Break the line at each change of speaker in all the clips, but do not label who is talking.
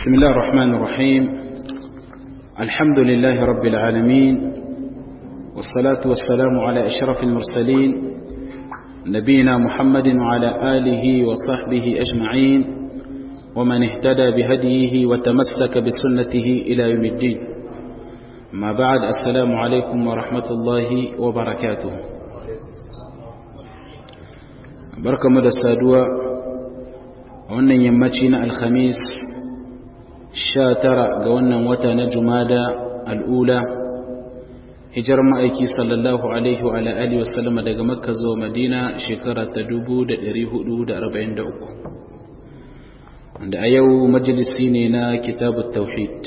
بسم الله الرحمن الرحيم الحمد لله رب العالمين والصلاة والسلام على أشرف المرسلين نبينا محمد وعلى آله وصحبه أجمعين ومن اهتدى بهديه وتمسك بسنته إلى يوم الدين ما بعد السلام عليكم ورحمة الله وبركاته بركة مدى السادوة wannan yammaci na alhamis sha tara ga wannan wata na jumada al'ula hijar ma'aiki sallallahu alaihi wa ala'ali wasallama daga makka zuwa madina shekara ta 443 wanda a yau majalisi ne na kitabu tauhid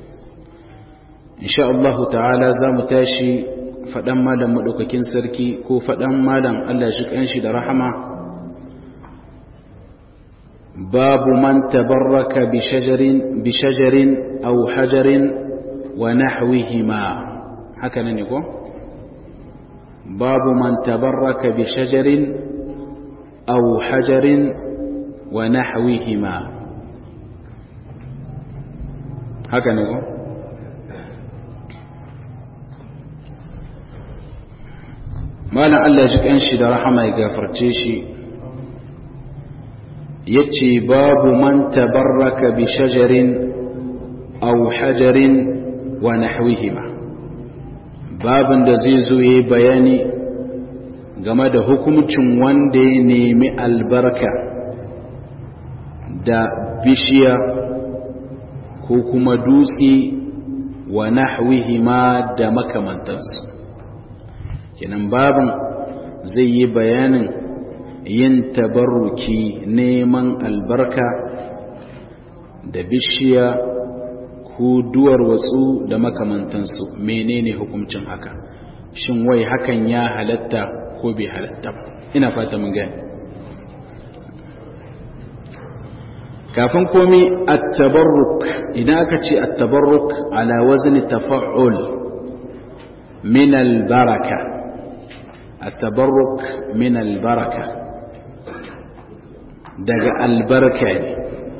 insha Allah ta'ala za mu tashi faɗan malam maɗaukakin sarki ko faɗan malam Allah shi ƙanshi da rahama باب من تبرك بشجر بشجر أو حجر ونحوهما هكذا نقول باب من تبرك بشجر أو حجر ونحوهما هكذا نقول ما لعل يجب أنشد رحمه يغفر تشي yace babu man tabarraka bi shajarin aw hajarin wa nahwihima babin da zai zo yayi bayani game da hukuncin wanda ya nemi albarka da bishiya ko kuma dutse wa nahwihima da makamantansu kenan babin zai yi bayanin yin tabarruki neman albarka da bishiya ko duwar watsu da makamantansu menene hukuncin haka shin wai hakan ya halatta ko bai halatta ina fata mun gani kafin komi at-tabarruk idan aka ce at-tabarruk ala wazni tafa'ul min al-baraka at-tabarruk min al-baraka daga albarka ne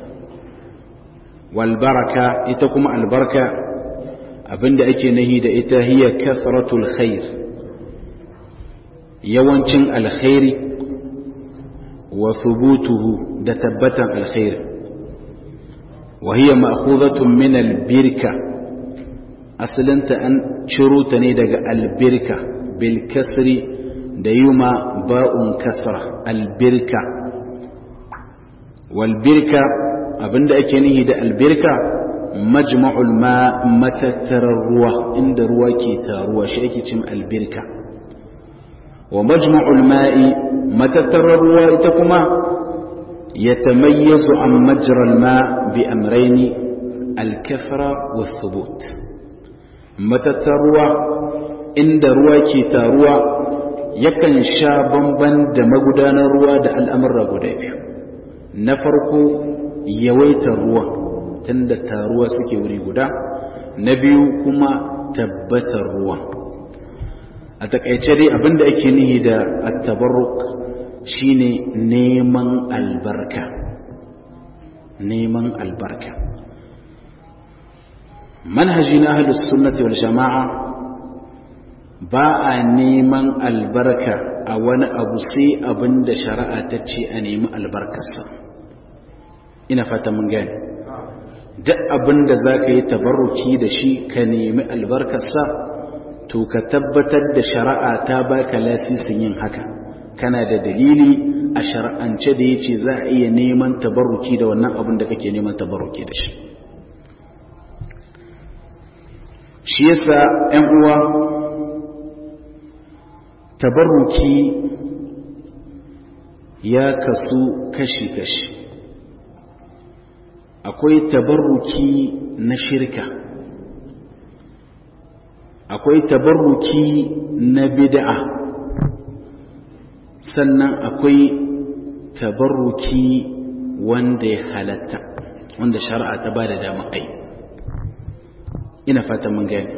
walbaraka ita kuma albarka abinda ake nahi da ita hiya kasratul khair yawancin alkhairi wa thubutuhu da tabbatan alkhairi wa hiya ma'khudhatun min albirka asalinta an ciro ta ne daga albirka bil kasri da yuma ba'un kasra albirka walbirka abinda ake nihi da albirka majma'ul ma matattarar ruwa inda ruwa ke taruwa shi ake cin albirka wa majma'ul ma'i matattarar ruwa ita kuma ya tamayyazu an majral ma bi amraini alkafra wa thubut matattar ruwa inda ruwa ke taruwa yakan sha bamban da magudanar ruwa da al'amurra guda biyu na farko yawaitar ruwa tunda taruwa suke wuri guda na biyu kuma tabbatar ruwa a takaice dai abinda ake nihi da at-tabarruk shine neman albarka neman albarka manhaji na ahlus sunnati wal jama'a ba a neman albarka a wani abu sai abinda shari'a ta ce a nemi albarkarsa ina fata mun gani duk abin da za ka yi tabarruki da shi ka nemi albarkarsa to ka tabbatar da shari'a ta baka lasisin yin haka kana da dalili a shari'ance da ya ce za a iya neman tabarruki da wannan abin da kake neman tabarruki da shi shi yasa 'yan uwa tabarruki ya kasu kashi-kashi akwai tabarruki na shirka akwai tabarruki na bid'a sannan akwai tabarruki wanda ya halatta wanda shari'a ta ba da dama ai ina fata mun gani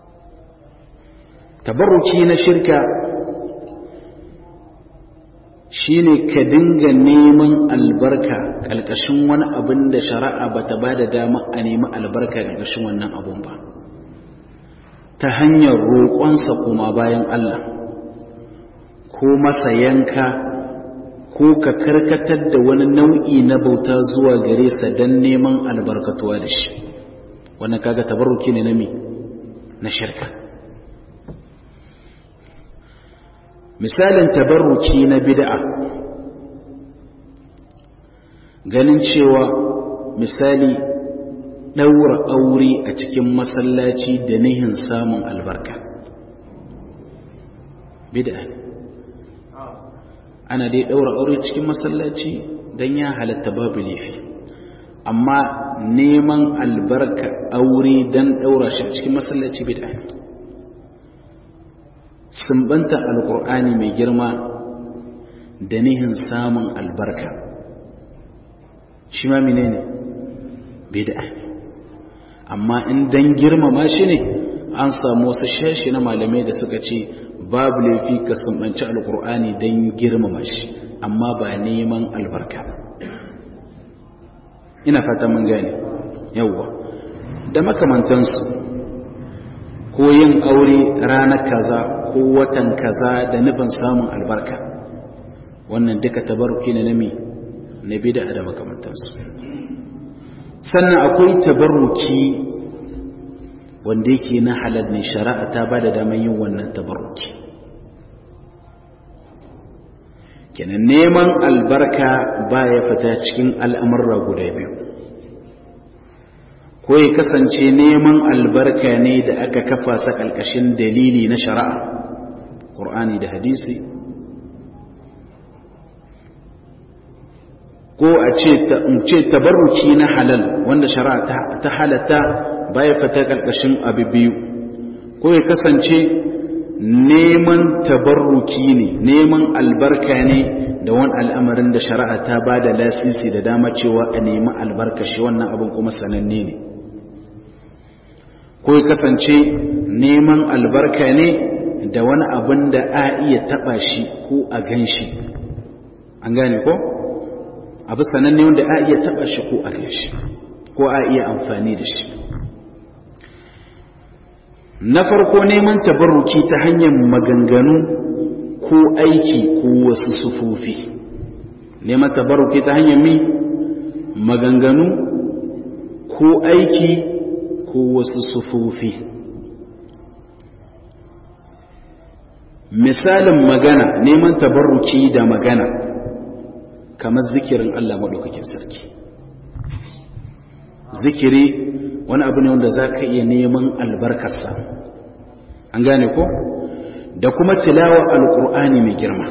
tabarruki na shirka shine ka dinga neman albarka ƙalƙashin wani abin da shari'a ba ta ba da dama a nemi albarka ƙalƙashin wannan abun ba ta hanyar roƙonsa kuma bayan Allah ko masa yanka ko ka karkatar da wani nau'i na bauta zuwa gare sa don neman albarkatuwa da shi wannan kaga tabarruki ne na mi na shirka misalin tabarruki na bid'a ganin cewa misali ɗaura aure a cikin masallaci da nihin samun albarka bid'a ne ana dai ɗaura aure cikin masallaci don ya halatta babu laifi amma neman albarka aure don ɗaura shi a cikin masallaci bid'a ne sumbanta alkur'ani mai girma da nihin samun albarka shi ma mine ne bid'a ne amma in dan girmama shi ne an samu wasu shashi na malamai da suka ce babu laifi ka sumbanci alkur'ani don girmama shi amma ba neman albarka ina fata mun gane yawwa da makamantansu ko yin aure ranar kaza ko watan kaza da nufin samun albarka wannan duka tabarruki ne na mi na bid'a da makamantansu sannan akwai tabarruki wanda yake na halal ne shari'a ta ba da damar yin wannan tabarruki kenan neman albarka ba ya fita cikin al'amurra guda biyu ko ya kasance neman albarka ne da aka kafa sa ƙalƙashin dalili na shari'a ƙur'ani da hadisi ko a ce tabarruki na halal wanda shari'a ta halatta baya fata ƙarƙashin abu biyu ko ya kasance neman tabarruki ne neman albarka ne da wani al'amarin da shari'a ta ba da lasisi da dama cewa a nemi albarka shi wannan abin kuma sananne ne ko ya kasance neman albarka ne da wani abin da a iya taɓa shi ko a gan shi an gane ko? abu sananne wanda a iya taba shi ko a kai shi ko a iya amfani da shi na farko neman tabarruki ta hanyar maganganu ko aiki ko wasu sufufi neman tabarruki ta hanyar mi maganganu ko aiki ko wasu sufufi misalin magana neman tabarruki da magana kamar zikirin Allah maɗaukakin sarki zikiri wani abu ne wanda za ka iya neman albarkarsa an gane ko da kuma tilawa alƙur'ani mai girma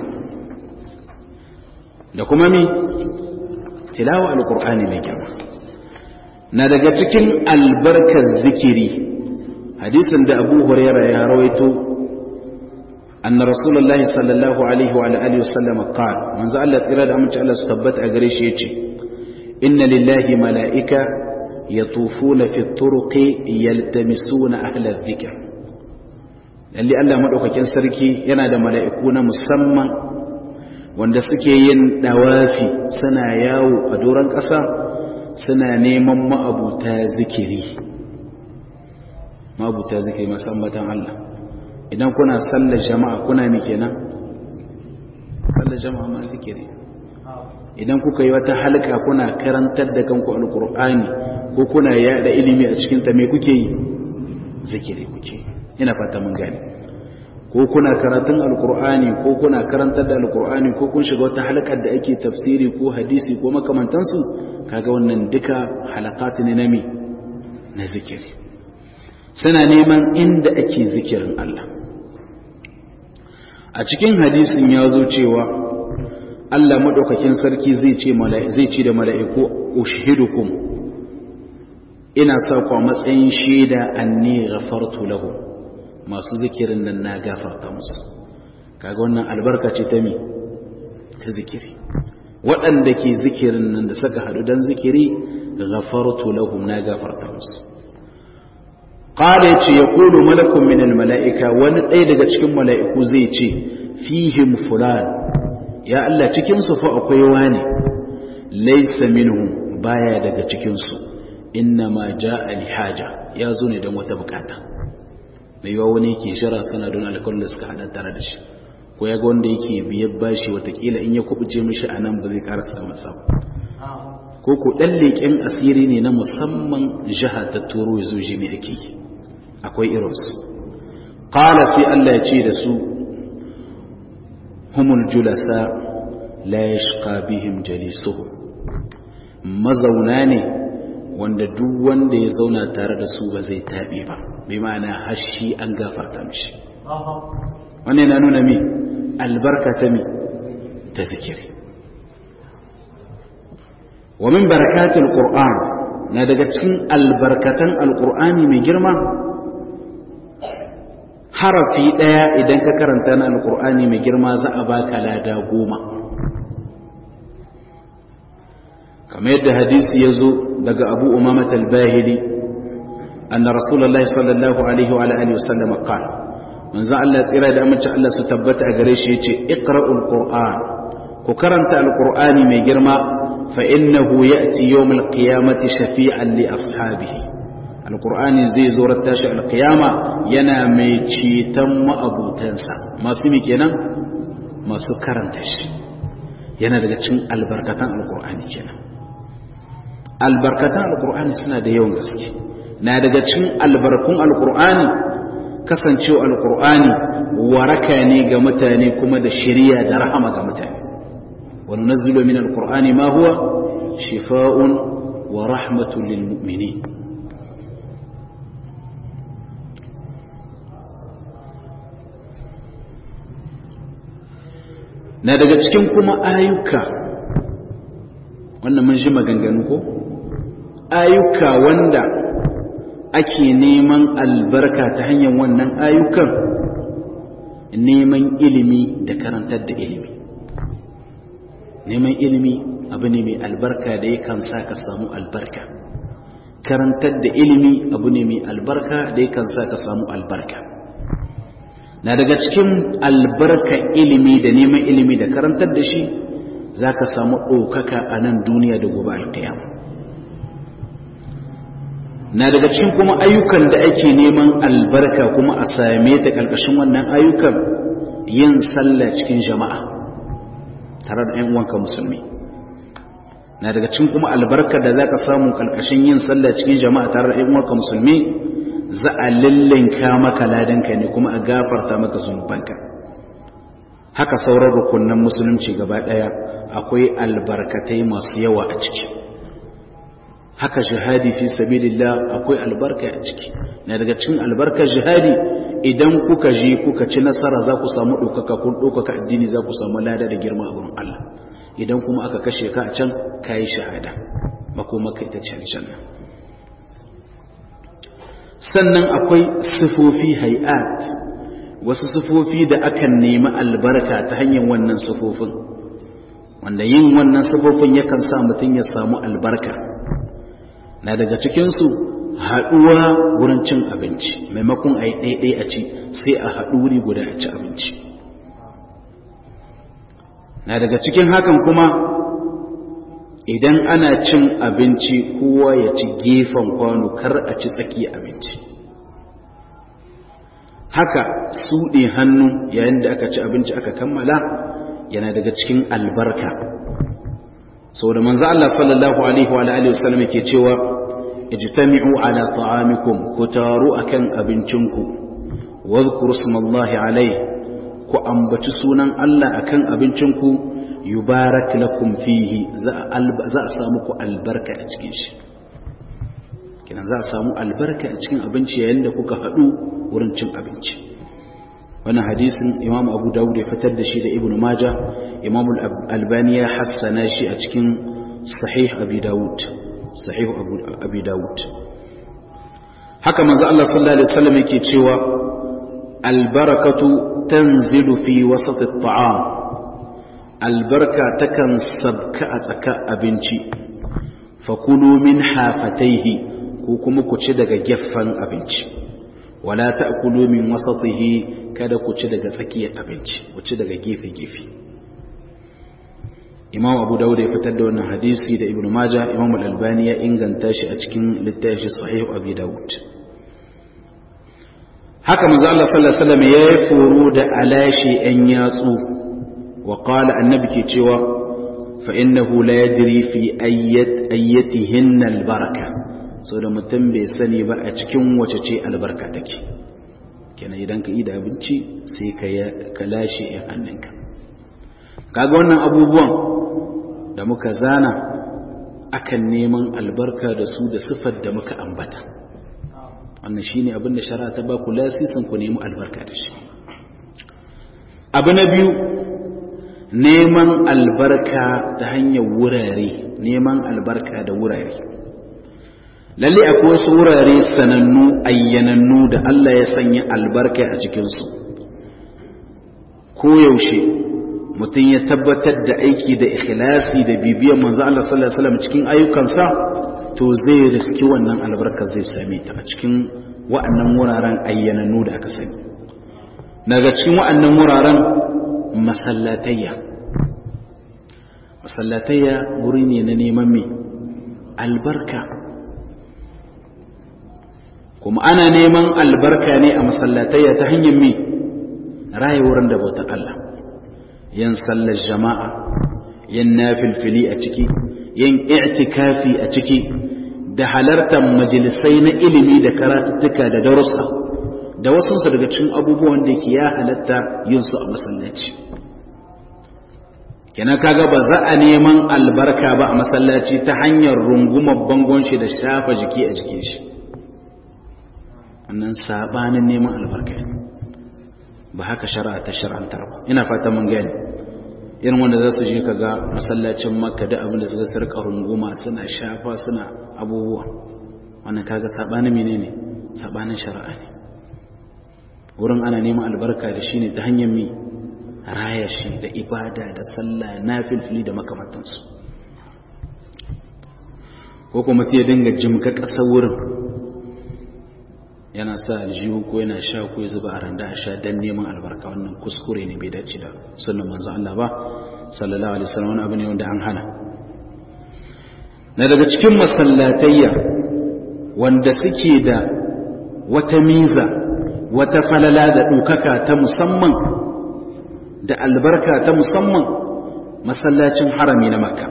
da kuma mi tilawa alƙur'ani mai girma na daga cikin albarkar zikiri hadisin da abu huraira ya rawaito أن رسول الله صلى الله عليه وعلى آله وسلم قال من زال الله إرادة أمنش الله ستبت أغريش يتي إن لله ملائكة يطوفون في الطرق يلتمسون أهل الذكر للي الله مدعوك كان سركي ينادى ملائكون مسمى wanda suke yin dawafi suna yawo a doron ƙasa suna neman ma'abuta zikiri ma'abuta zikiri masu ambatan Allah idan kuna sallar jama'a kuna mi kenan sallar jama'a ma zikiri idan kuka yi wata halka kuna karantar da kanku alkur'ani ko kuna yada ilimi a cikin ta me kuke yi zikiri kuke ina fata mun gane ko kuna karatun alkur'ani ko kuna karantar da alkur'ani ko kun shiga wata halkar da ake tafsiri ko hadisi ko makamantansu kaga wannan duka halakati ne na mi na zikiri suna neman inda ake zikirin Allah a cikin hadisin ya zo cewa Allah maɗaukakin sarki zai ce zai ce da mala'iku ushidukum ina sa ku a matsayin shaida anni ghafartu lahu masu zikirin nan na gafarta musu kaga wannan albarka ce ta mi ta zikiri waɗanda ke zikirin nan da suka haɗu don zikiri ghafartu lahum na gafarta musu qala yace yaqulu malakun min almalaika wani ɗaya daga cikin mala'iku zai ce fihim fulan ya Allah cikin su fa akwai wani laysa minhum baya daga cikin su inna ma jaa li haja ya zo ne don wata bukata mai yawa wani yake shira sana don alƙawarin da suka hada tare da shi ko ya ga wanda yake biyar bashi watakila in ya kubuce mishi a nan ba zai karasa masa ko ko ɗan leƙen asiri ne na musamman jiha ta turo ya zo ne ake yi akwai irinsu ƙala sai Allah ya ce da su humul julasa la yashqa bihim jalisuhu mazauna ne wanda duk wanda ya zauna tare da su ba zai taɓe ba bai ma'ana hashi an gafarta mishi wannan na nuna mi albarka ta mi ta zikiri wa min barakatul qur'an na daga cikin albarkatan alqur'ani mai girma harafi daya idan ka karanta na alqur'ani mai girma za a baka lada goma kamar yadda hadisi ya zo daga abu umamat al-bahili anna rasulullahi sallallahu alaihi wa alihi wasallam qala manzo Allah tsira da amince Allah su tabbata a gare shi yace iqra'ul qur'an ku karanta alqur'ani mai girma fa innahu ya'ti yawmal qiyamati shafi'an li ashabihi alqur'ani zai zo rattashi alqiyama yana mai ceton ma'abutansa masu mi kenan masu karanta shi yana daga cikin albarkatan alqur'ani kenan albarkatan alqur'ani suna da yawan gaske na daga cikin albarkun alqur'ani kasancewa alkur'ani waraka ne ga mutane kuma da shiriya da rahama ga mutane wani nazilo min alkur'ani ma huwa shifa'un wa rahmatun lil mu'minin na daga cikin kuma ayyuka wannan mun ji maganganu ko ayyuka wanda ake neman albarka ta hanyar wannan ayyukan neman ilimi da karantar da ilimi neman ilimi abu ne mai albarka da yakan sa ka samu albarka karantar da ilimi abu ne mai albarka da yakan sa ka samu albarka na daga cikin albarka ilimi da neman ilimi da karantar da shi za ka samu ɗaukaka a nan duniya da gobe alkiyama na daga cikin kuma ayyukan da ake neman albarka kuma a same ta ƙarƙashin wannan ayyukan yin sallah cikin jama'a tare da 'yan uwanka musulmi na daga cikin kuma albarka da za ka samu ƙarƙashin yin sallah cikin jama'a tare da 'yan uwanka musulmi za a lallinka maka ladanka ne kuma a gafarta maka zunubanka haka sauran rukunan musulunci gaba ɗaya akwai albarkatai masu yawa a ciki haka jihadi fi sabilillah akwai albarka a ciki na daga cikin albarkar jihadi idan kuka je kuka ci nasara za ku samu ɗaukaka kun ɗaukaka addini za ku samu lada da girma a wurin Allah idan kuma aka kashe ka a can ka yi shahada makomaka ita ce aljanna sannan akwai sifofi hay'at wasu sifofi da akan nemi albarka ta hanyar wannan sifofin wanda yin wannan sifofin yakan sa mutum ya samu albarka na daga cikinsu haɗuwa wurin cin abinci maimakon a yi ɗaiɗai a ci sai a haɗu wuri guda a ci abinci na daga cikin hakan kuma idan ana cin abinci kowa ya ci gefen kwano kar a ci tsaki abinci haka suɗe hannu yayin da aka ci abinci aka kammala yana daga cikin albarka sau da manzo Allah sallallahu alaihi wa alihi wasallam ke cewa ijtami'u ala ta'amikum ku taru akan abincinku wadhkuru smallahi alaihi ku ambaci sunan Allah akan abincinku yubarak lakum fihi za a samu ku albarka a cikin shi kinan za a samu albarka a cikin abinci yayin da kuka haɗu wurin cin abinci wannan hadisin imam abu dawud ya fitar da shi da ibnu maja imam albani ya hassana shi a cikin sahih abi dawud sahih abi dawud haka manzo Allah sallallahu alaihi wasallam yake cewa albarakatu tanzilu fi wasat at-ta'am albarka takan sabka a tsaka abinci fakulu min hafataihi ko kuma ku ci daga gefen abinci wala ta'kulu min wasatihi kada ku ci daga tsakiyar abinci ku ci daga gefe-gefe imam abu dawud ya fitar da wannan hadisi da ibnu majah imam al-albani ya inganta shi a cikin littafi sahih abi dawud haka manzo Allah sallallahu alaihi wasallam ya furu da alashi an yatsu wa qala annabi ke cewa fa innahu la yadri fi ayyat ayyatihinna al-baraka so da mutum bai sani ba a cikin wace ce albarka take kenan idan ka yi da abinci sai ka lashe in hannunka kaga wannan abubuwan da muka zana akan neman albarka da su da sifar da muka ambata wannan shine abin da shari'a ta ba ku lasisin ku nemi albarka da shi abu na biyu neman albarka ta hanyar wurare neman albarka da wurare lalle akwai wasu wurare sanannu ayyanannu da Allah ya sanya albarka a cikinsu koyaushe mutum ya tabbatar da aiki da ikhlasi da bibiyar manzo Allah sallallahu alaihi wasallam cikin ayyukansa to zai riski wannan albarka zai same ta a cikin wa'annan wuraren ayyanannu da aka sani daga cikin wa'annan wuraren masallatayya masallatayya wuri ne na neman me albarka kuma ana neman albarka ne a masallatayya ta hanyar me raye wurin da bautar Allah yin sallar jama'a yin nafilfili a ciki yin i'tikafi a ciki da halartar majalisai na ilimi da karatuttuka da darussa da wasu su daga cikin abubuwan da ke ya halatta yin su a masallaci kenan kaga ba za a neman albarka ba a masallaci ta hanyar rungumar bangon shi da shafa jiki a jikin shi wannan sabanin neman albarka ne ba haka shari'a ta shar'antar ba ina fata mun gani irin wanda za su je kaga masallacin makka da abin da suka sarka runguma suna shafa suna abubuwa wannan kaga sabanin menene sabanin shari'a ne wurin ana neman albarka da shi ne ta hanyar mi raya shi da ibada da sallah nafilfili da makamantansu ko kuma ta dinga jimka ƙasa wurin yana sa aljihu ko yana sha ko ya zuba a randa a sha dan neman albarka wannan kuskure ne bai dace da sunan manzo Allah ba sallallahu alaihi wasallam wani abu ne wanda an hana na daga cikin masallatayya wanda suke da wata miza wata falala da ɗaukaka ta musamman da albarka ta musamman masallacin harami na makka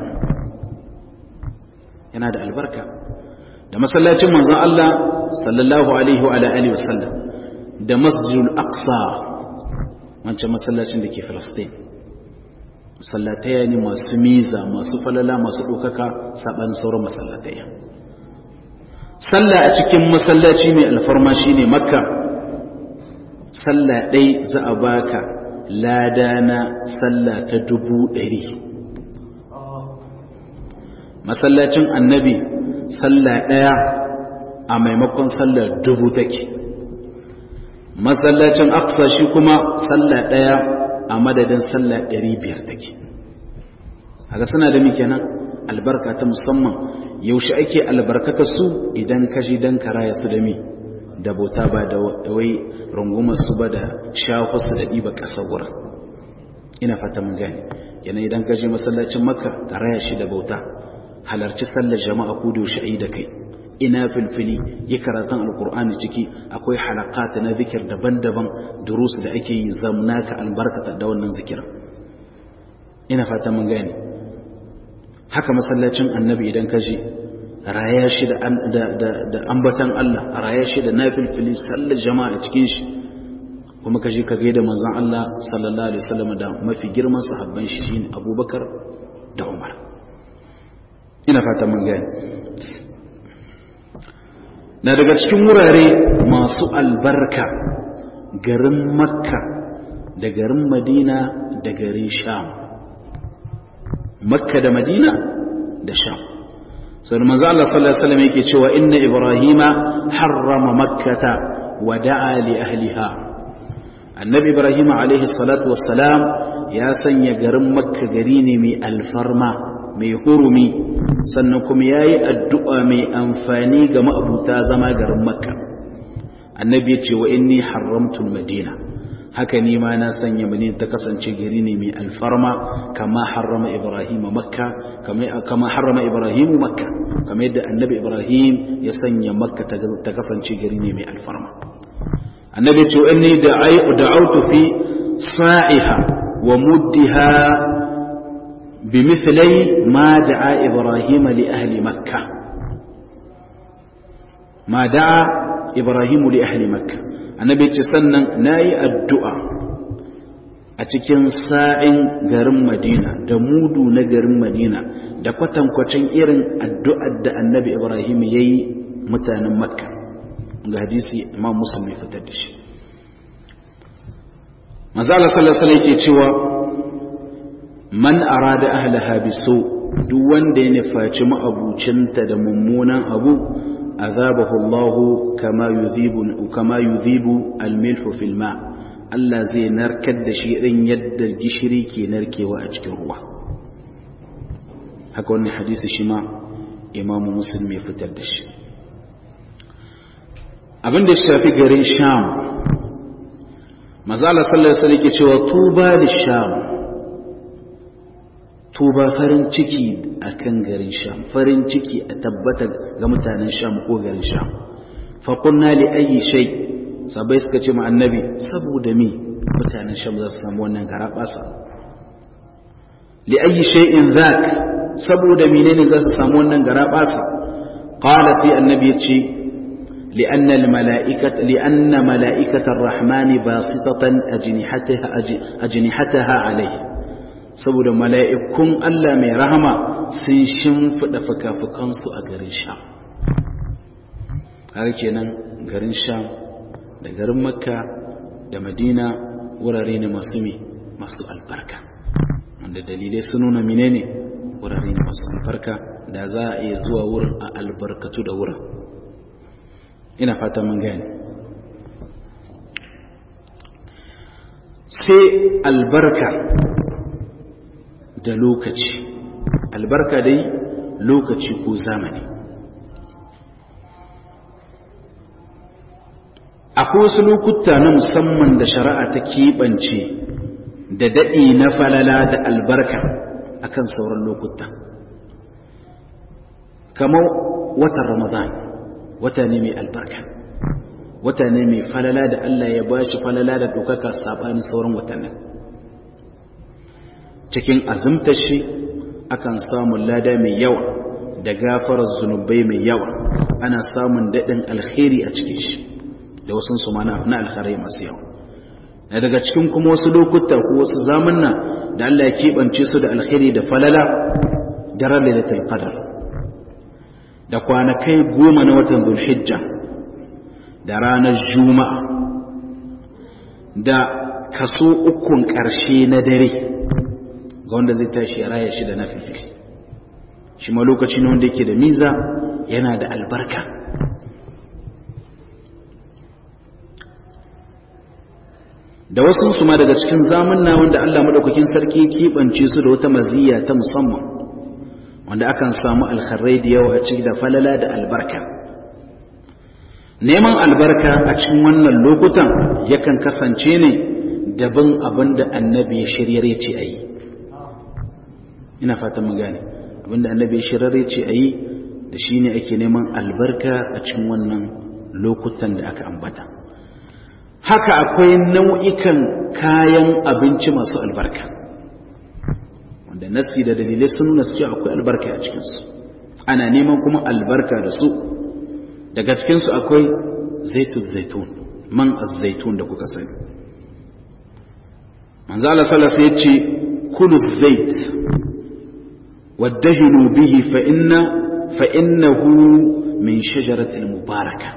yana da albarka da masallacin manzon Allah sallallahu alaihi wa alihi wasallam da masjidul aqsa wancan masallacin da ke Filistin masallataya ne masu miza masu falala masu ɗaukaka saɓan sauran masallataya sallah a cikin masallaci mai alfarma shine makka sallah ɗai za a baka lada na sallah ta dubu ɗari masallacin annabi sallah ɗaya a maimakon sallar dubu take masallacin aksa shi kuma sallah ɗaya a madadin sallah ɗari biyar take haka suna da muke nan albarka ta musamman yaushe ake albarkata su idan kashi don karaya su da mi da bauta ba da wai rungumar su ba da shafa da ɗiba ƙasa wurin ina fata mun gani yana idan kashi masallacin makka karaya shi da bauta halarci sallar jama'a ko da yaushe da kai ina filfili yi karatun alkur'ani ciki akwai halakata na zikir daban-daban durus da ake yi zamna ka albarkata da wannan zikirin ina fata mun gani haka masallacin annabi idan ka je raya shi da ambatan Allah raya shi da nafilfili sallar jama'a cikin shi kuma ka je ka gaida manzon Allah sallallahu alaihi wasallam da mafi girman sahabban shi shine Abubakar da Umar ina fata mun gani na daga cikin wurare masu albarka garin makka da garin madina da garin sham makka da madina da sham sai manzo Allah sallallahu alaihi wasallam yake cewa inna ibrahima harrama makkata wa da'a li ahliha annabi ibrahima alaihi salatu wassalam ya sanya garin makka gari ne mai alfarma mai hurumi sannan kuma ya yi addu'a mai amfani ga ma'abuta zama garin makka annabi ya ce wa inni haramtul madina haka ni ma na sanya madina ta kasance gari ne mai alfarma kama harrama ibrahim makka kama harrama ibrahim makka kama yadda annabi ibrahim ya sanya makka ta kasance gari ne mai alfarma annabi ce inni da'autu fi sa'iha wa muddiha بمثلي ما دعا إبراهيم لأهل مكة ما دعا إبراهيم لأهل مكة النبي تسنن ناي الدعاء أتكين ساعين غرم مدينة دمودو نغرم مدينة da kwatankwacin irin addu'ar da annabi Ibrahim ya yi mutanen Makka ga hadisi imam Muslim ya fitar da shi. Mazala sallallahu Alaihi ke cewa man arada ahlaha biso duk wanda ya nufaci ma'abucinta da mummunan abu azabahu Allah kama yudhibu kama yudhibu al-milhu fil ma Allah zai narkar da shi irin yadda gishiri ke narkewa a cikin ruwa haka wannan hadisi shi ma Imam Muslim ya fitar da shi abin da shafi garin Sham Mazala sallallahu alaihi wasallam ke cewa tuba lisham tuba farin ciki a kan garin sham farin ciki a tabbata ga mutanen sham ko garin sham faƙunna li ayi shai sabai suka ce ma annabi saboda mi mutanen sham za su samu wannan garaɓasa li ayi shay'in zak saboda menene za su samu wannan garaɓasa qala sai annabi ya ce لأن الملائكة لأن ملائكة الرحمن باسطة أجنحتها أجنحتها عليه saboda mala'ikun Allah mai rahama sun shimfiɗa fuka-fukansu a garin sha har kenan garin sha da garin makka da madina wurare ne masu mi masu albarka wanda dalilai sun nuna mine ne wurare ne masu albarka da za a iya zuwa wurin a albarkatu da wurin ina fata mun gani sai albarka da lokaci albarka dai lokaci ko zamani akwai wasu lokuta na musamman da shari'a ta keɓance da daɗi na falala da albarka akan sauran lokuta kamar watan ramadan wata ne mai albarka wata ne mai falala da Allah ya bashi falala da ɗaukaka saɓanin sauran watannin cikin azumta shi akan samun lada mai yawa da gafarar zunubai mai yawa ana samun daɗin alkhairi a cikin shi da wasu su mana na alkhairi masu yawa na daga cikin kuma wasu lokuta ko wasu zamanna da Allah ya keɓance su da alkhairi da falala da lailatul qadar da kwanakai goma na watan zulhijja da ranar juma'a da kaso ukun ƙarshe na dare ga wanda zai tashi ya raya shi da nafifi shi ma lokaci ne wanda yake da miza yana da albarka da wasu su ma daga cikin zamanna wanda Allah madaukakin sarki keɓance su da wata maziya ta musamman wanda akan samu alkharrai da yawa a ciki da falala da albarka neman albarka a cikin wannan lokutan yakan kasance ne daban abin da annabi ya shiryar ya ce a yi ina fatan mu gane abin da annabi ya shiryar ya ce a yi da shi ne ake neman albarka a cikin wannan lokutan da aka ambata haka akwai nau'ikan kayan abinci masu albarka wanda nassi da dalilai sun nuna suke akwai albarka a cikinsu ana neman kuma albarka da su daga cikinsu akwai zaitun zaitun man zaitun da kuka sani manzo Allah sallallahu alaihi yace kulu zait wadahinu bihi fa inna fa innahu min shajaratil mubaraka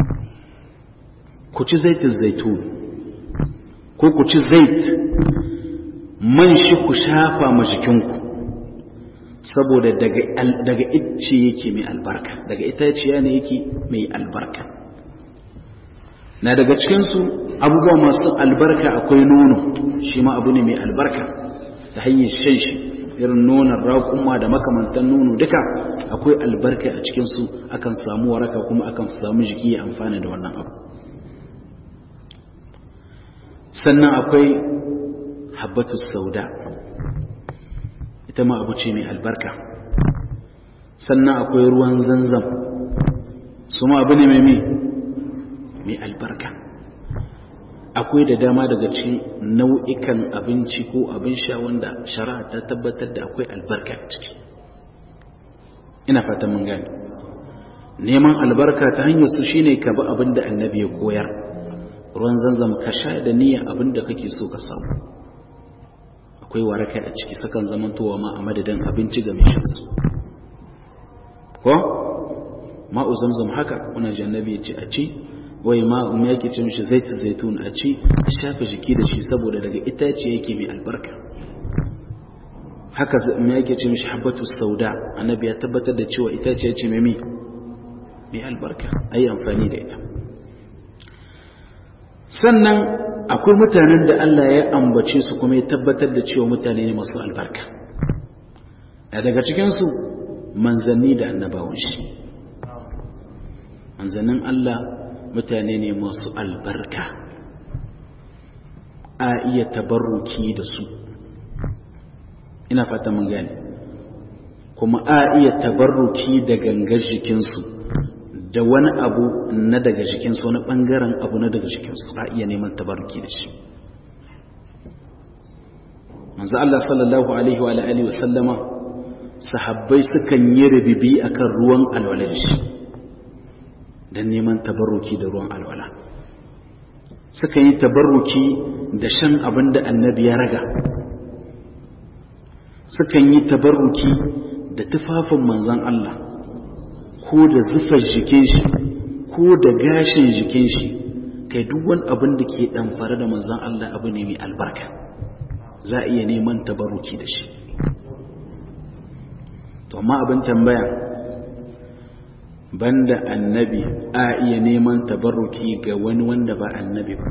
ku ci zaitun zaitun ko ku ci zait man shi ku shafa ma jikinku saboda daga icce yake mai albarka daga itaciya ne yake mai albarka na daga cikinsu abubuwa masu albarka akwai nono shi ma abu ne mai albarka ta hanyar shan shi irin nonon raƙuma da makamantan nono duka akwai albarka a cikinsu akan samu waraka kuma akan samu jiki ya amfana da wannan abu sannan akwai habbatus sauda ita ma abu ce mai albarka sannan akwai ruwan zanzam su ma abu ne mai mai albarka akwai da dama daga cikin nau'ikan abinci ko abin sha wanda shari'a ta tabbatar da akwai albarka a ciki ina fatan mun gani neman albarka ta hanyar su shine ka bi abin da annabi ya koyar ruwan zanzam ka sha da niyyar abin da kake so ka samu akwai waraka a ciki sakan zamantowa ma a madadin abinci ga mai shansu ko ma'u zamzam haka kuna ji annabi ya ce a ci wai ma um yake ce mishi zaitu zaitun a ci a shafa jiki da shi saboda daga itace yake mai albarka haka um yake ce mishi habbatu sauda annabi ya tabbatar da cewa itace ce mai mai albarka ayi amfani da ita sannan akwai mutanen da Allah ya ambace su kuma ya tabbatar da cewa mutane ne masu albarka a daga cikinsu manzanni da annabawan shi manzannin Allah mutane ne masu albarka a iya tabarruki da su ina fata mun gane kuma a iya tabarruki da gangar jikinsu da wani abu na daga jikinsu wani ɓangaren abu na daga jikinsu a iya neman tabarruki da shi manzo Allah sallallahu alaihi wa alihi wa sallama sahabbai sukan yi rubibi akan ruwan alwala da shi dan neman tabarruki da ruwan alwala sukan yi tabarruki da shan abin da annabi ya raga sukan yi tabarruki da tufafin manzon Allah ko da zufar jikin shi ko da gashin jikin shi kai duk wani abin da ke ɗamfare da manzan Allah abu ne mai albarka za a iya neman tabaruki da shi to amma abin tambaya banda annabi a iya neman tabaruki ga wani wanda ba annabi ba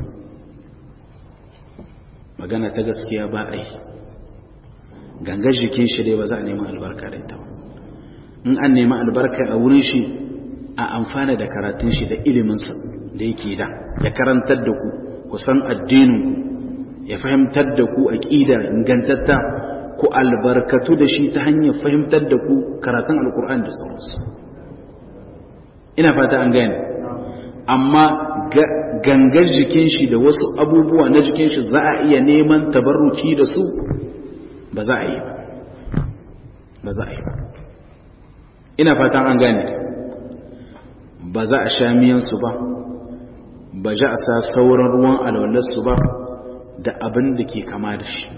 magana ta gaskiya ba a yi gangar jikin shi dai ba za a neman albarka da ita ba in an nemi albarka a wurin shi a amfana da karatun shi da iliminsa da yake da ya karantar da ku ku san addinin ya fahimtar da ku aqida ingantatta ku albarkatu da shi ta hanyar fahimtar da ku karatun alkur'ani da sauransu ina fata an gane amma gangar jikin shi da wasu abubuwa na jikin shi za a iya neman tabarruki da su ba za a yi ba ba za a yi ba ina fatan an gane ba za a sha miyansu ba ba za a sa sauran ruwan alwalarsu ba da abin da ke kama da shi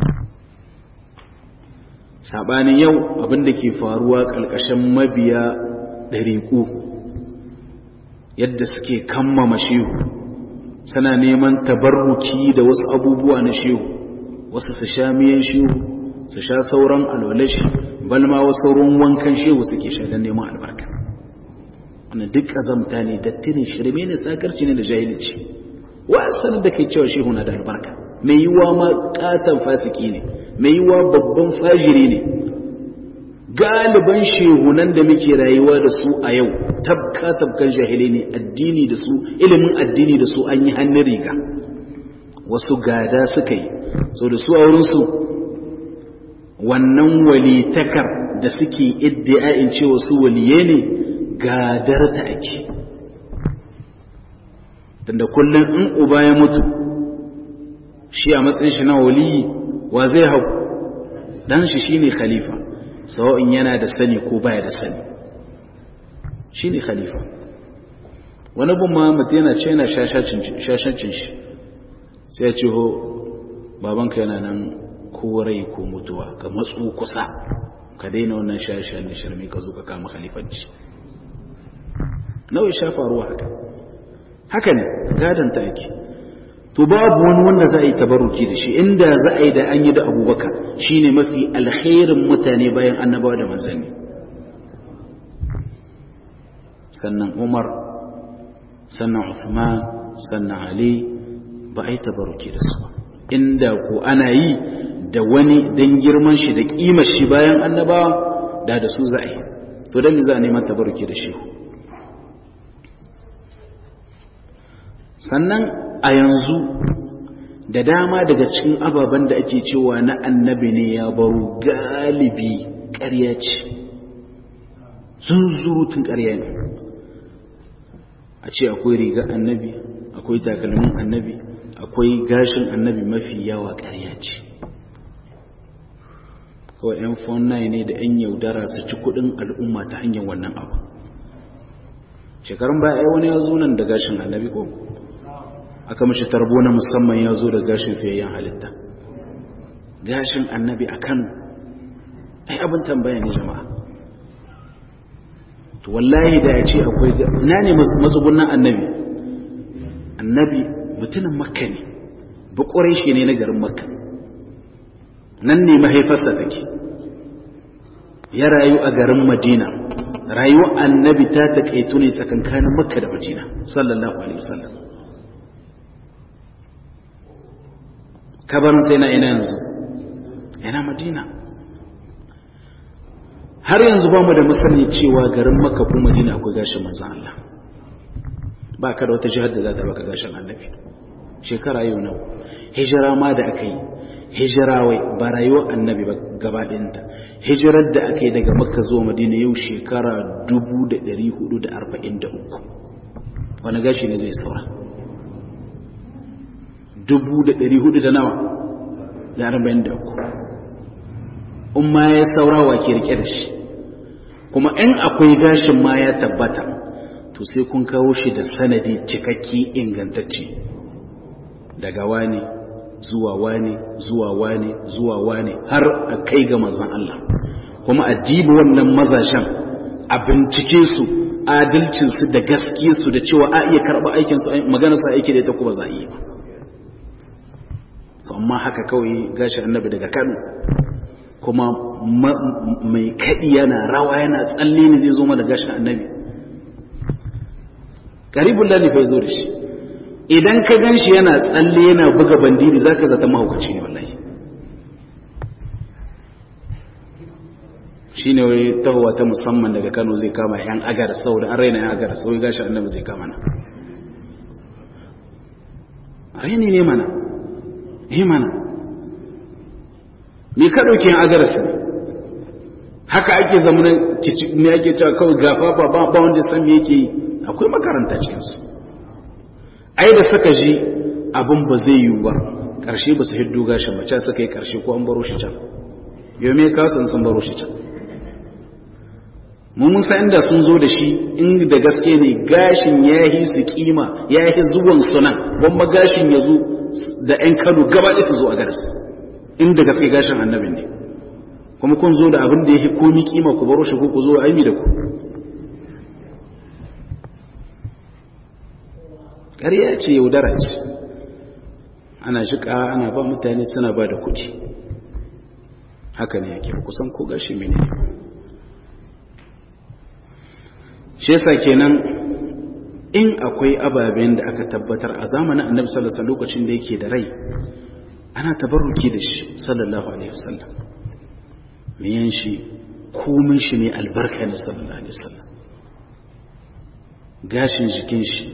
saɓanin yau abin da ke faruwa ƙalƙashin mabiya ɗariƙu yadda suke kammama shehu suna neman tabarruki da wasu abubuwa na shehu wasu su sha miyan shehu su sha sauran alwalashi balma wasu ruwan wankan shehu suke sha don neman albarka wannan duk azamta ne dattinin shirme ne sakarci ne da jahilci wasan da kai cewa shehu na da albarka mai yiwa ma katon fasiki ne mai yiwa babban fajiri ne galiban shehunan da muke rayuwa da su a yau tabka tabkan jahilai ne addini da su ilimin addini da su an yi hannun riga wasu gada suka yi so da su a wurinsu wannan walitakar da suke iddia'in cewa su waliye ne gadar ta ake tunda kullum in uba ya mutu shi a matsayin shi na waliyi wa zai hau dan shi shine khalifa sawa'in yana da sani ko baya da sani shine khalifa wani bin ma mutum yana ce yana shashancin shi sai ya ce ho babanka yana nan ko rai ko mutuwa ka matsu kusa ka daina wannan shashen da shirme ka zo ka kama khalifanci nawa ya shafa ruwa haka haka ne gadon ta ake to babu wani wanda za a yi tabaruki da shi inda za a yi da an yi da abubakar shine mafi alkhairin mutane bayan annabawa da manzanni sannan umar sannan uthman sannan ali ba a yi tabaruki da su ba inda ko ana yi da wani don girman shi da kimar shi bayan annabawa da da su za a yi to don za a neman tabaruki da shi sannan a yanzu da dama daga cikin ababen da ake cewa na annabi ne ya baro galibi ƙarya ce zunzurutun ƙarya ne a ce akwai riga annabi akwai takalmin annabi akwai gashin annabi mafi yawa ƙarya ce kawai 'yan fonnai ne da 'yan yaudara su ci kudin al'umma ta hanyar wannan abu shekarun baya ai wani ya zo nan da gashin annabi ko aka mashi tarbo na musamman ya zo da gashin fiyayyen halitta gashin annabi a kano ai abin tambaya ne jama'a to wallahi da ya ce akwai na ne matsugunan annabi annabi mutumin makka ne bukwarai shi ne na garin makka nan ne mahaifarsa take ya rayu a garin madina rayuwar annabi ta taƙaitu ne tsakankanin makka da madina sallallahu alaihi wasallam kabarin sai na ina yanzu yana madina har yanzu ba mu da musani cewa garin makka ko madina akwai gashin manzan Allah ba ka da wata jihar da za ta baka gashin annabi shekara yau nawa hijira ma da aka yi hijira wai ba rayuwar annabi ba gaba ɗinta hijirar da aka yi daga makka zuwa madina yau shekara 443 wani gashi ne zai saura 400 da nawa da 43 in ma ya saura wa ke rike da shi kuma in akwai gashin ma ya tabbata to sai kun kawo shi da sanadi cikakke ingantacce daga wani zuwa wane zuwa wane zuwa wane har a kai ga manzon Allah kuma a dibi wannan mazashen a bincike su adalcinsu da gaskiyarsu da cewa a iya karɓa aikinsu magana sa aiki da ita kuma za a yi ba amma haka kawai gashi annabi daga Kano kuma mai kaɗi yana rawa yana tsalle ne zai zo mana gashin annabi karibun lalifai zo da shi idan ka gan shi yana tsalle yana buga bandiri za ka zata mahaukaci ne wallahi shi ne wai tahowa ta musamman daga kano zai kama yan agar sau da an raina yan agar sau gashi annabi zai kama na raini ne mana ne mana me ka ɗauki yan agar su haka ake zama ne ake cewa kawai gafa ba ba wanda san me yake yi akwai makaranta cikinsu ai da suka ji abin ba zai yiwu ba ƙarshe ba su hiddo gashin mace suka yi ƙarshe ko an baro shi can yau me kasan sun baro shi can mu mun san inda sun zo da shi in da gaske ne gashin ya yi su kima ya yi zuwan sunan gwamma gashin ya zo da 'yan kano gaba su zo a garas inda gaske gashin annabin ne kuma kun zo da abin da ya yi komi kima ku baro shi ko ku zo aimi da ku ƙarya ce yaudara ce ana shiƙa ana ba mutane suna ba da kuɗi haka ne yake kusan ko gashi mene ne shi yasa kenan in akwai ababen da aka tabbatar a zamanin annabi sallallahu alaihi lokacin da yake da rai ana tabarruki da shi sallallahu alaihi wasallam miyan shi komin shi ne albarka ne sallallahu alaihi wasallam gashin jikin shi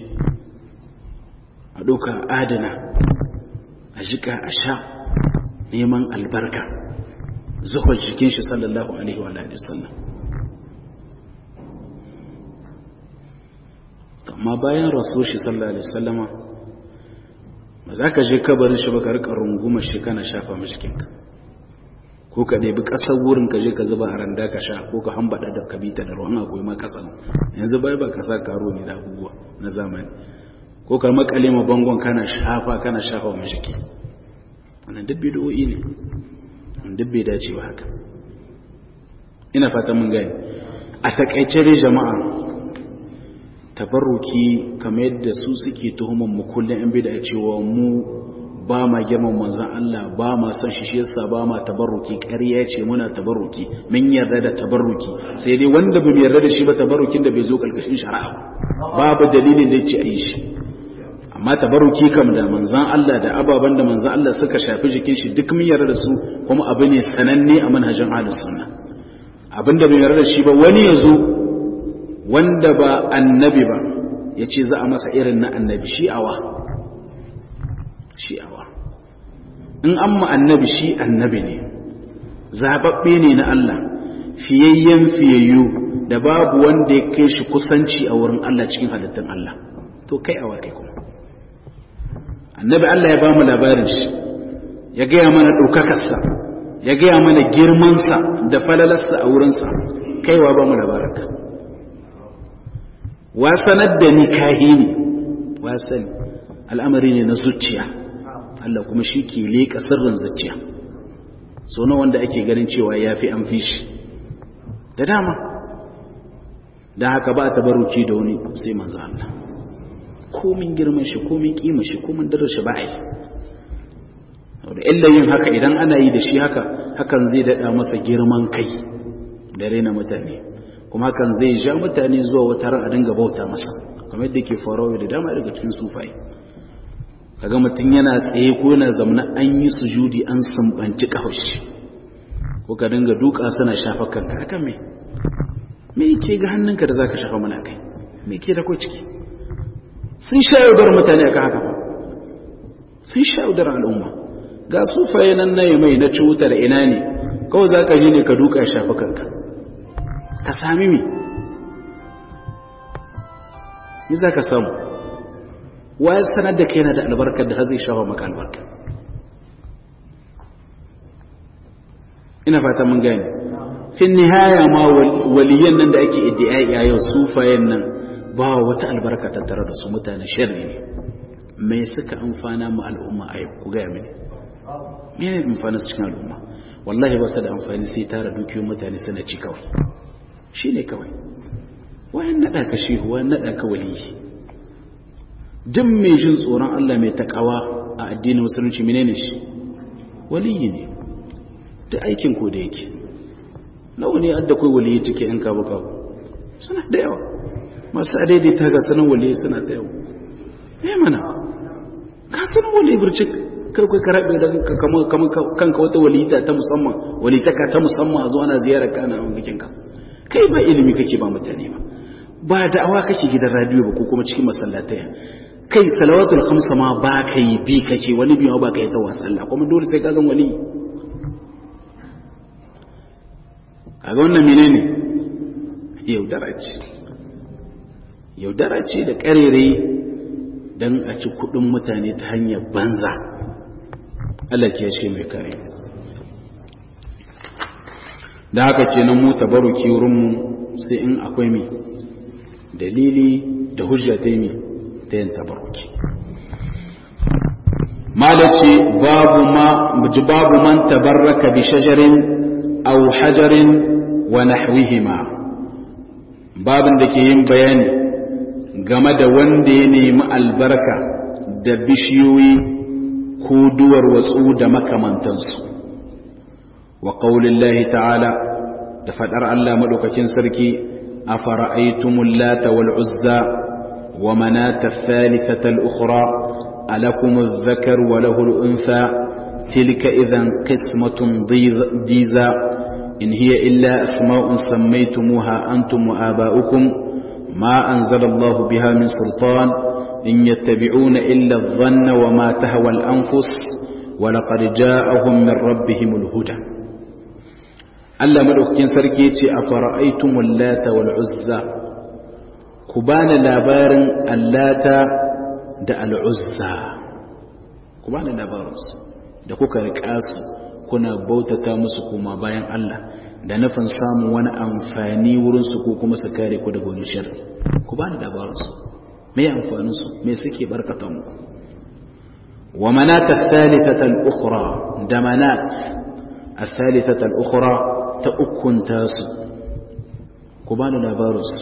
a ɗauka adana a jika a sha neman albarka zuwa jikin shi sallallahu alaihi wa sallam amma bayan rasu shi sallallahu alaihi sallama ba za ka je kabarin shi ba ka rika rungumar shi kana shafa mashikinka ko ka ɗebi ƙasar wurin ka je ka zuba a randa ka sha ko ka hambaɗa da kabita da ruwan akwai ma ƙasa yanzu bai ba ka sa karo ne da abubuwa na zamani ko ka makale ma bangon kana shafa kana shafa mashiki wannan duk bid'o'i ne wannan duk bai dace ba haka ina fata mun gani a takaice dai jama'a tabarruki kamar yadda su suke tuhuman mu kullum in bid'a cewa mu ba ma girman manzon Allah ba ma san shi shi yasa ba ma tabarruki ƙarya ce muna tabarruki mun yarda da tabarruki sai dai wanda bai yarda da shi ba tabarrukin da bai zo kalkashin shari'a babu dalilin da yace a yi shi amma tabaruki kam da manzan Allah da ababen da manzan Allah suka shafi jikin shi duk mun yarda da su kuma abu ne sananne a manhajin ahlus sunna abinda bai yarda da shi ba wani yazo wanda ba annabi ba yace za a masa irin na annabi shi'awa shi'awa in an mu annabi shi annabi ne zababbe ne na Allah fiyayyen fiyayyu da babu wanda ya kai shi kusanci a wurin Allah cikin halittun Allah to kai awa kai kuma annabi Allah ya ba mu labarin shi ya gaya mana ɗaukakarsa ya gaya mana girmansa da falalarsa a wurinsa kaiwa ba mu labaranka wa sanar da ni kahini wa sani al'amari ne na zuciya Allah kuma shi ke leƙa sirrin zuciya so na wanda ake ganin cewa ya fi an fi shi da dama don haka ba ta baruki da wani sai manzo Allah komin girman shi komin kima shi komin darar shi ba a yi da illa yin haka idan ana yi da shi haka hakan zai daɗa masa girman kai da raina mutane kuma hakan zai ja mutane zuwa wata ran a dinga bauta masa kamar yadda ke faruwa da dama daga cikin sufai kaga mutum yana tsaye ko yana zamana an yi sujudi an sumbanci kafashi ko ka dinga duka suna shafa kanka akan me me yake ga hannunka da zaka shafa mana kai me yake da ko ciki sun sha yaudar mutane akan haka fa sun sha yaudar al'umma ga sufaye nan na mai na cutar ina ne kawai za ka je ne ka duka shafi kanka ka sami mi yi za ka samu waye sanar da kai na da albarkar da zai shafa maka albarka ina fata mun gani fin nihaya ma waliyan nan da ake iddi'ai a yau sufayen nan ba wata albarka tattare da su mutane sharri ne mai suka amfana mu al'umma a yau ku gaya mini mene amfanin cikin al'umma wallahi ba su da amfani sai tara dukiyoyin mutane suna ci kawai shi ne kawai wayan naɗa ka shehu wayan naɗa ka waliyi jin mai jin tsoron Allah mai takawa a addinin musulunci menene shi waliyi ne ta aikin ko da yake nawa ne adda kai waliyi cike yan kabu kabu suna da yawa masu adaidaita ga sanin waliyi suna da yawa eh mana ka sanin waliyi bircik kai kai ka rabe da kanka wata walita ta musamman walitaka ta musamman a zo ana ziyarar ka ana wangakin ka kai ba ilimi kake ba mutane ba ba da'awa kake gidan radio ba ko kuma cikin masallatai kai salawatul khamsa ma ba ka yi bi kake wani biyu ba ka yi ta wasalla kuma dole sai ka zan wali kaga wannan menene yaudara ce yaudara ce da karere don a ci kudin mutane ta hanyar banza Allah ke ce mai kare da haka kenan mu tabaruki wurinmu sai in akwai mi dalili da hujja ta yi ta yin tabaruki malaci babu ma babu man tabarraka bi shajarin aw hajarin wa nahwihima babin da ke yin bayani game da wanda ya nemi albarka da bishiyoyi ko duwar watsu da makamantansu wa ƙaunin ta'ala da faɗar Allah maɗaukakin sarki a fara'aitumul lata wal uzza wa manata thalithatal ukhra alakumuz zakar wa lahul untha tilka idan qismatun diza in hiya illa asma'un sammaytumuha antum wa aba'ukum ma anzala Allah biha min sultan إن يتبعون إلا الظن وما تهوى الأنفس ولقد جاءهم من ربهم الهدى Allah madaukakin sarki yace afara'aytumul lata wal uzza ku bani labarin allata da al uzza ku bani labarin su da kuka rika su kuna bautata musu kuma bayan Allah da nufin samun wani amfani wurin su ko kuma su kare ku daga wani sharri ku bani labarin su me amfanin su me suke barkata mu wa manat ath-thalithata al-ukhra da manat ath-thalithata al-ukhra ta ukunta su ku bani labarin su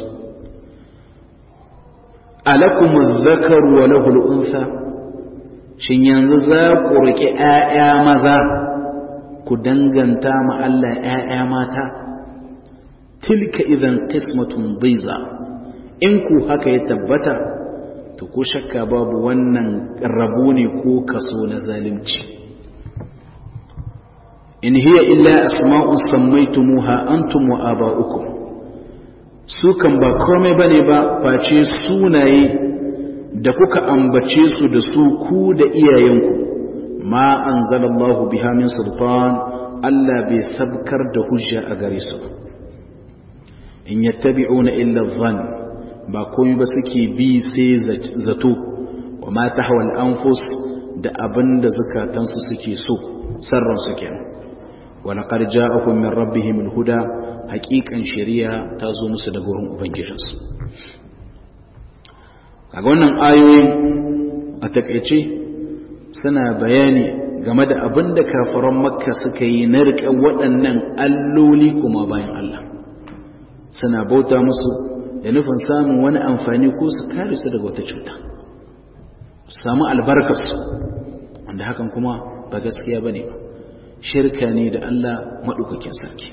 alakum adh-dhakar wa lahu al-untha shin yanzu za ku rike ƴaƴa maza ku danganta ma Allah ƴaƴa mata tilka idan qismatun dhiza in ku haka ya tabbata to ko shakka babu wannan rabo ne ko kaso na zalunci in hiya illa asma'un sammaytumuha antum wa aba'ukum su kan ba komai bane ba face sunaye da kuka ambace su da su ku da iyayenku ma anzalallahu biha min sultan Allah bai sabkar da hujja a gare su in yattabi'una illa dhann ba komai ba suke bi sai zato wa ma tahwa al-anfus da abinda zakatansu suke so sarran su kenan wa laqad ja'akum min rabbihim al-huda haqiqan shari'a ta zo musu daga wurin ubangijinsu kaga wannan ayoyin a takeice suna bayani game da abin da kafaran makka suka yi na riƙe waɗannan alloli kuma bayan Allah suna bauta musu da nufin samun wani amfani ko su kare su daga wata cuta samu albarkarsu wanda hakan kuma ba gaskiya ba ne ba shirka ne da Allah maɗaukakin sarki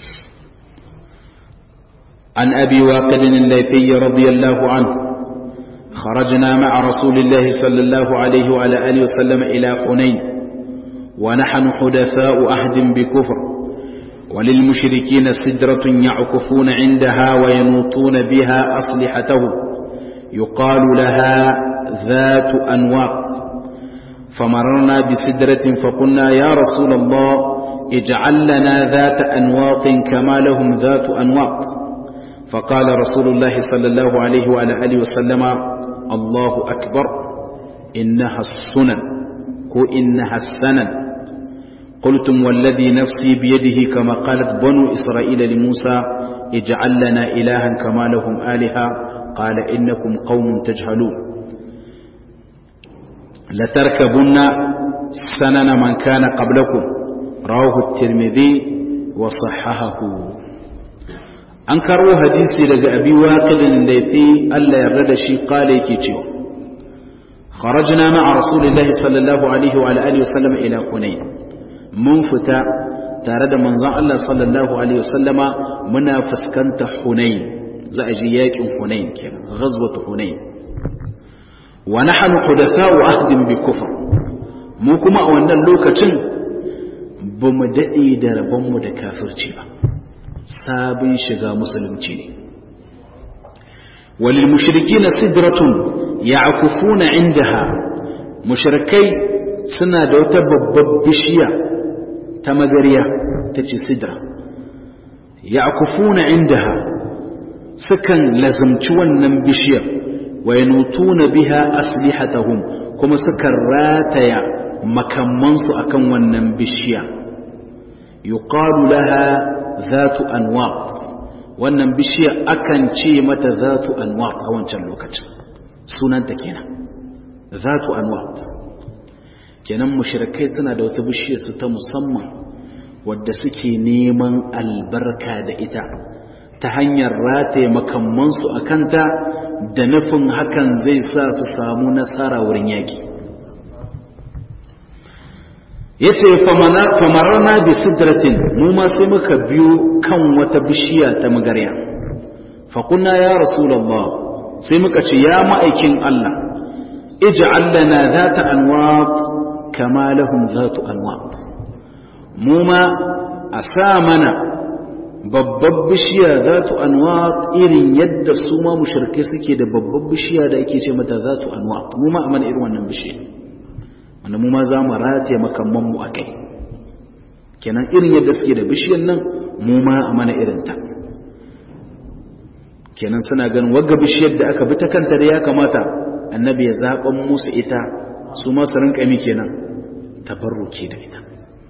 an abi waƙadinin laifiyya radiyallahu anhu خرجنا مع رسول الله صلى الله عليه وعلى آله وسلم إلى حنين ونحن حدثاء أهد بكفر وللمشركين سدرة يعكفون عندها وينوطون بها أصلحتهم يقال لها ذات أنواط فمررنا بسدرة فقلنا يا رسول الله اجعل لنا ذات أنواط كما لهم ذات أنواط فقال رسول الله صلى الله عليه وعلى آله وسلم الله أكبر إنها السنن كو إنها السنن قلتم والذي نفسي بيده كما قالت بنو إسرائيل لموسى اجعل لنا إلها كما لهم آلهة قال إنكم قوم تجهلون لتركبن سنن من كان قبلكم رواه الترمذي وصححه an karo hadisi daga abi waqidin laifi Allah yarda da shi kale yake cewa kharajna ma'a rasulillahi sallallahu alaihi wa alihi wasallam ila hunain mun fita tare da manzon Allah sallallahu alaihi wasallama muna fuskanta hunain za a ji yakin hunain kenan ghazwatu hunain wa nahnu hudatha'u ahdin bi kufr mu kuma a wannan lokacin bamu dade da rabonmu da kafirci ba sabon shiga musulunci ne walil mushrikina sidratun ya'kufuna indaha mushrikai suna da wata babbar bishiya ta magariya tace sidra ya'kufuna indaha sukan lazumci wannan bishiyar wa yanutuna biha aslihatahum kuma sukan rataya makamansu akan wannan bishiya yuqalu laha zatu anwat wannan bishiya akan ce mata zatu anwat a wancan lokacin sunanta kenan zatu anwat kenan mushrikai suna da wata bishiyar su ta musamman wadda suke neman albarka da ita ta hanyar rataye makamansu a kanta da nufin hakan zai sa su samu nasara wurin yaki ya ce famararna bi sidratin mu ma sai muka biyo kan wata bishiya ta magarya faƙuna ya rasulallah sai muka ce ya ma'aikin Allah ij'al lana zata anwat kama lahum zatu anwat mu ma a sa mana babbar bishiya zatu anwat irin yadda su ma mushrikai suke da babbar bishiya da ake ce mata zatu anwat mu ma a mana irin wannan bishiya wanda mu ma za mu rataye makammanmu a kai kenan irin yadda suke da bishiyan nan mu ma a mana irinta kenan suna ganin wagga bishiyar da aka bi ta kanta da ya kamata annabi ya zaɓan musu ita su ma su rinka mi kenan tabarruki da ita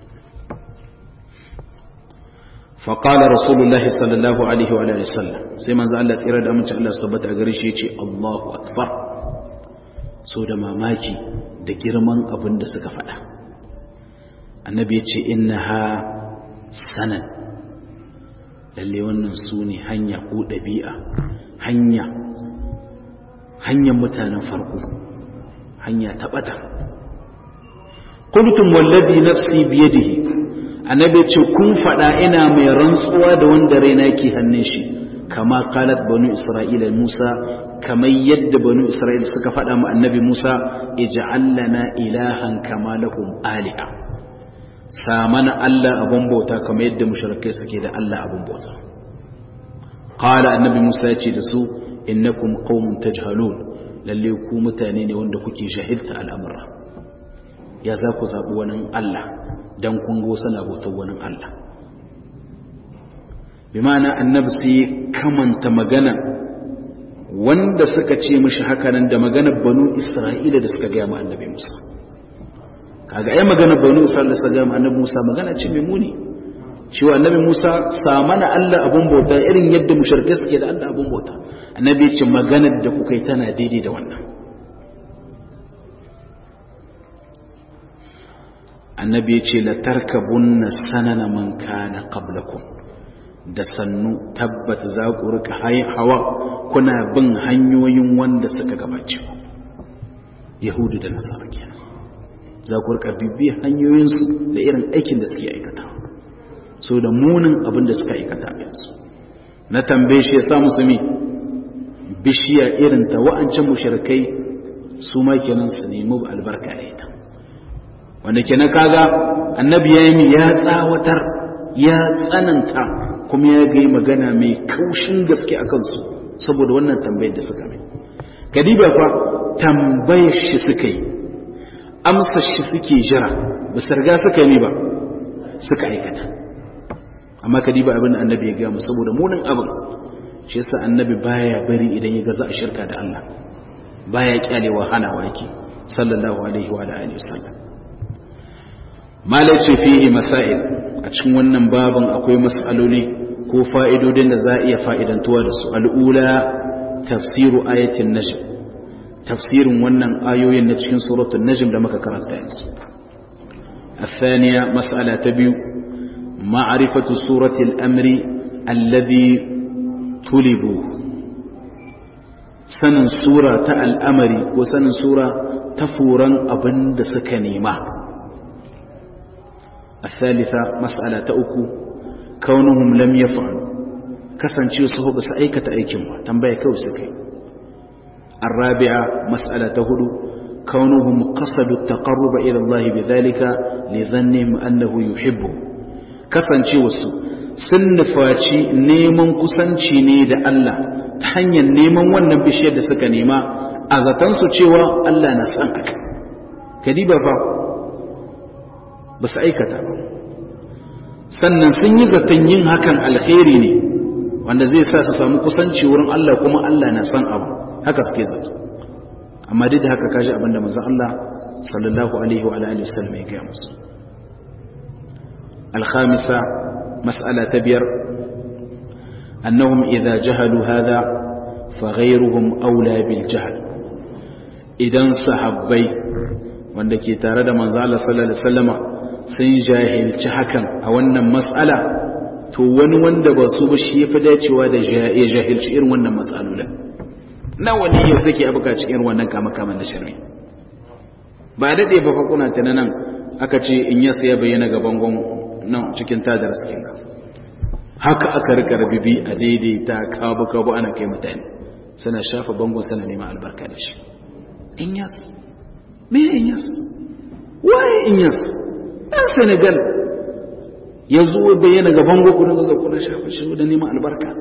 faƙala rasulullahi sallallahu alaihi wa sallam sai manzo Allah tsira da amince Allah su tabbata a gare shi ya ce Allahu akbar so da mamaki da girman abin da suka faɗa annabi ya ce inna ha sanan lalle wannan su ne hanya ko ɗabi'a hanya hanyar mutanen farko hanya taɓata kultum wallabi nafsi biyadihi annabi ce kun faɗa ina mai rantsuwa da wanda raina ke hannun shi kama qalat banu isra'ila musa kamar yadda banu isra'ila suka faɗa ma annabi musa ij'al lana ilahan kama lahum aliha samana allah abun bauta kamar yadda mushrikai suke da allah abun bauta qala annabi musa ya ce da su innakum qaumun tajhalun lalle ku mutane ne wanda kuke jahilta al'amura ya za ku zaɓi wani Allah don kungo sana bautar wani Allah bi ma'ana annabi sai kamanta magana wanda suka ce mishi hakanan da maganar banu isra'ila da suka gaya ma annabi musa kaga ai maganar banu isra'ila da suka gaya ma annabi musa magana ce mai muni cewa annabi musa samana allah abun bauta irin yadda musharkai suke da allah abun bauta annabi ce maganar da kuka yi tana daidai da wannan annabi ya ce la tarkabunna sanana man kana qablakum da sannu tabbat za ku rika hawa kuna bin hanyoyin wanda suka gabace ku yahudu da nasara kenan za ku rika bibiyar hanyoyinsu da irin aikin da suke aikata so da munin abin da suka aikata a yanzu na tambaye shi ya sa musulmi bishiya irin ta wa'ancan mushrikai su ma kenan su nemi albarka da ita wanda kenan kaga annabi ya yi ya tsawatar ya tsananta kuma ya gai magana mai kaushin gaske a kansu saboda wannan tambayar da suka mai kadiba fa tambayar shi suka yi amsar shi suke jira ba su riga suka yi ba suka aikata amma kadiba abin da annabi ya gaya mu saboda munin abin shi yasa annabi baya bari idan ya gaza a shirka da Allah baya kyalewa hanawa yake sallallahu alaihi wa alihi wasallam malace fihi masail a cikin wannan babin akwai mas'aloli ko fa'idodin da za a iya fa'idantuwa da su al'ula tafsiru ayatin najm tafsirin wannan ayoyin na cikin suratul najm da muka karanta yanzu الثانية مسألة تبيو معرفة سورة الأمر الذي طلبوا سنن سورة الأمر وسنن سورة تفورا أبند سكنيمة الثالثة مسألة أكو كونهم لم يفعلوا كسانشي سهو بس أيكة أيكم تنبيه كوسكي الرابعة مسألة هدو كونهم قصدوا التقرب إلى الله بذلك لظنهم أنه يحبه كسانشي وسو سنفاتي نيمن كسانشي نيد الله تحنيا نيمن wannan bishiyar da suka nema a zatansu cewa Allah na san haka kadiba fa ba su aikata ba sannan sun yi zaton yin hakan alkhairi ne wanda zai sa su samu kusanci wurin Allah kuma Allah na san abu haka suke zato amma duk da haka kaji abinda manzon Allah sallallahu alaihi wa alihi wasallam ya gaya musu الخامسة مسألة تبير أنهم إذا جهلوا هذا فغيرهم أولى بالجهل إذا صحبي وأنك تارد من زال صلى الله عليه وسلم sun jahilci hakan a wannan matsala to wani wanda ba su ba shi ya fi dacewa da ya jahilci irin wannan matsalolin nawa ne yau suke abuka cikin irin wannan kama-kama na shirme ba daɗe ba fa kuna ta nan aka ce in yasa ya bayyana ga bangon nan cikin tadar cikin ka haka aka rika rabibi a daidaita kabu-kabu ana kai mutane suna shafa bangon suna neman albarka da shi in yas me in yas waye in yas ɗan senegal ya zo bayyana gaban gwakwarin da zakunan shafa shi da neman albarka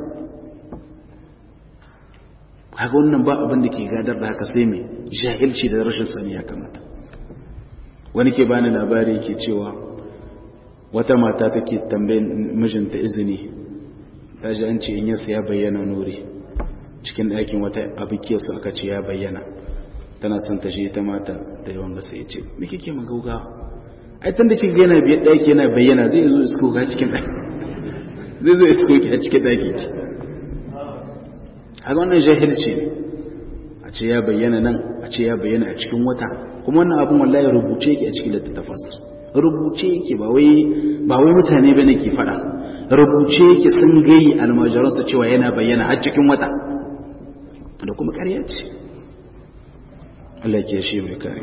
haka wannan ba abin da ke gadar da haka sai mai jahilci da rashin sani ya kamata wani ke bani labari ke cewa wata mata take tambayin mijinta izini ta ji an ce in yasa ya bayyana nuri cikin ɗakin wata abikiyarsu aka ce ya bayyana tana son ta shi ta mata da yawan gasa ya ce me kike magauga ai tun da kika yana biyar ɗaki yana bayyana zai zo isko ka cikin ɗaki zai zo isko ki a cikin ɗaki ki haka wannan jahilci ne a ce ya bayyana nan a ce ya bayyana a cikin wata kuma wannan abin wallahi rubuce yake a cikin littattafansu rubuce yake ba wai ba wai mutane bane ke fada rubuce yake sun gayi almajiransu cewa yana bayyana har cikin wata da kuma ƙarya ce Allah ke shi mai kare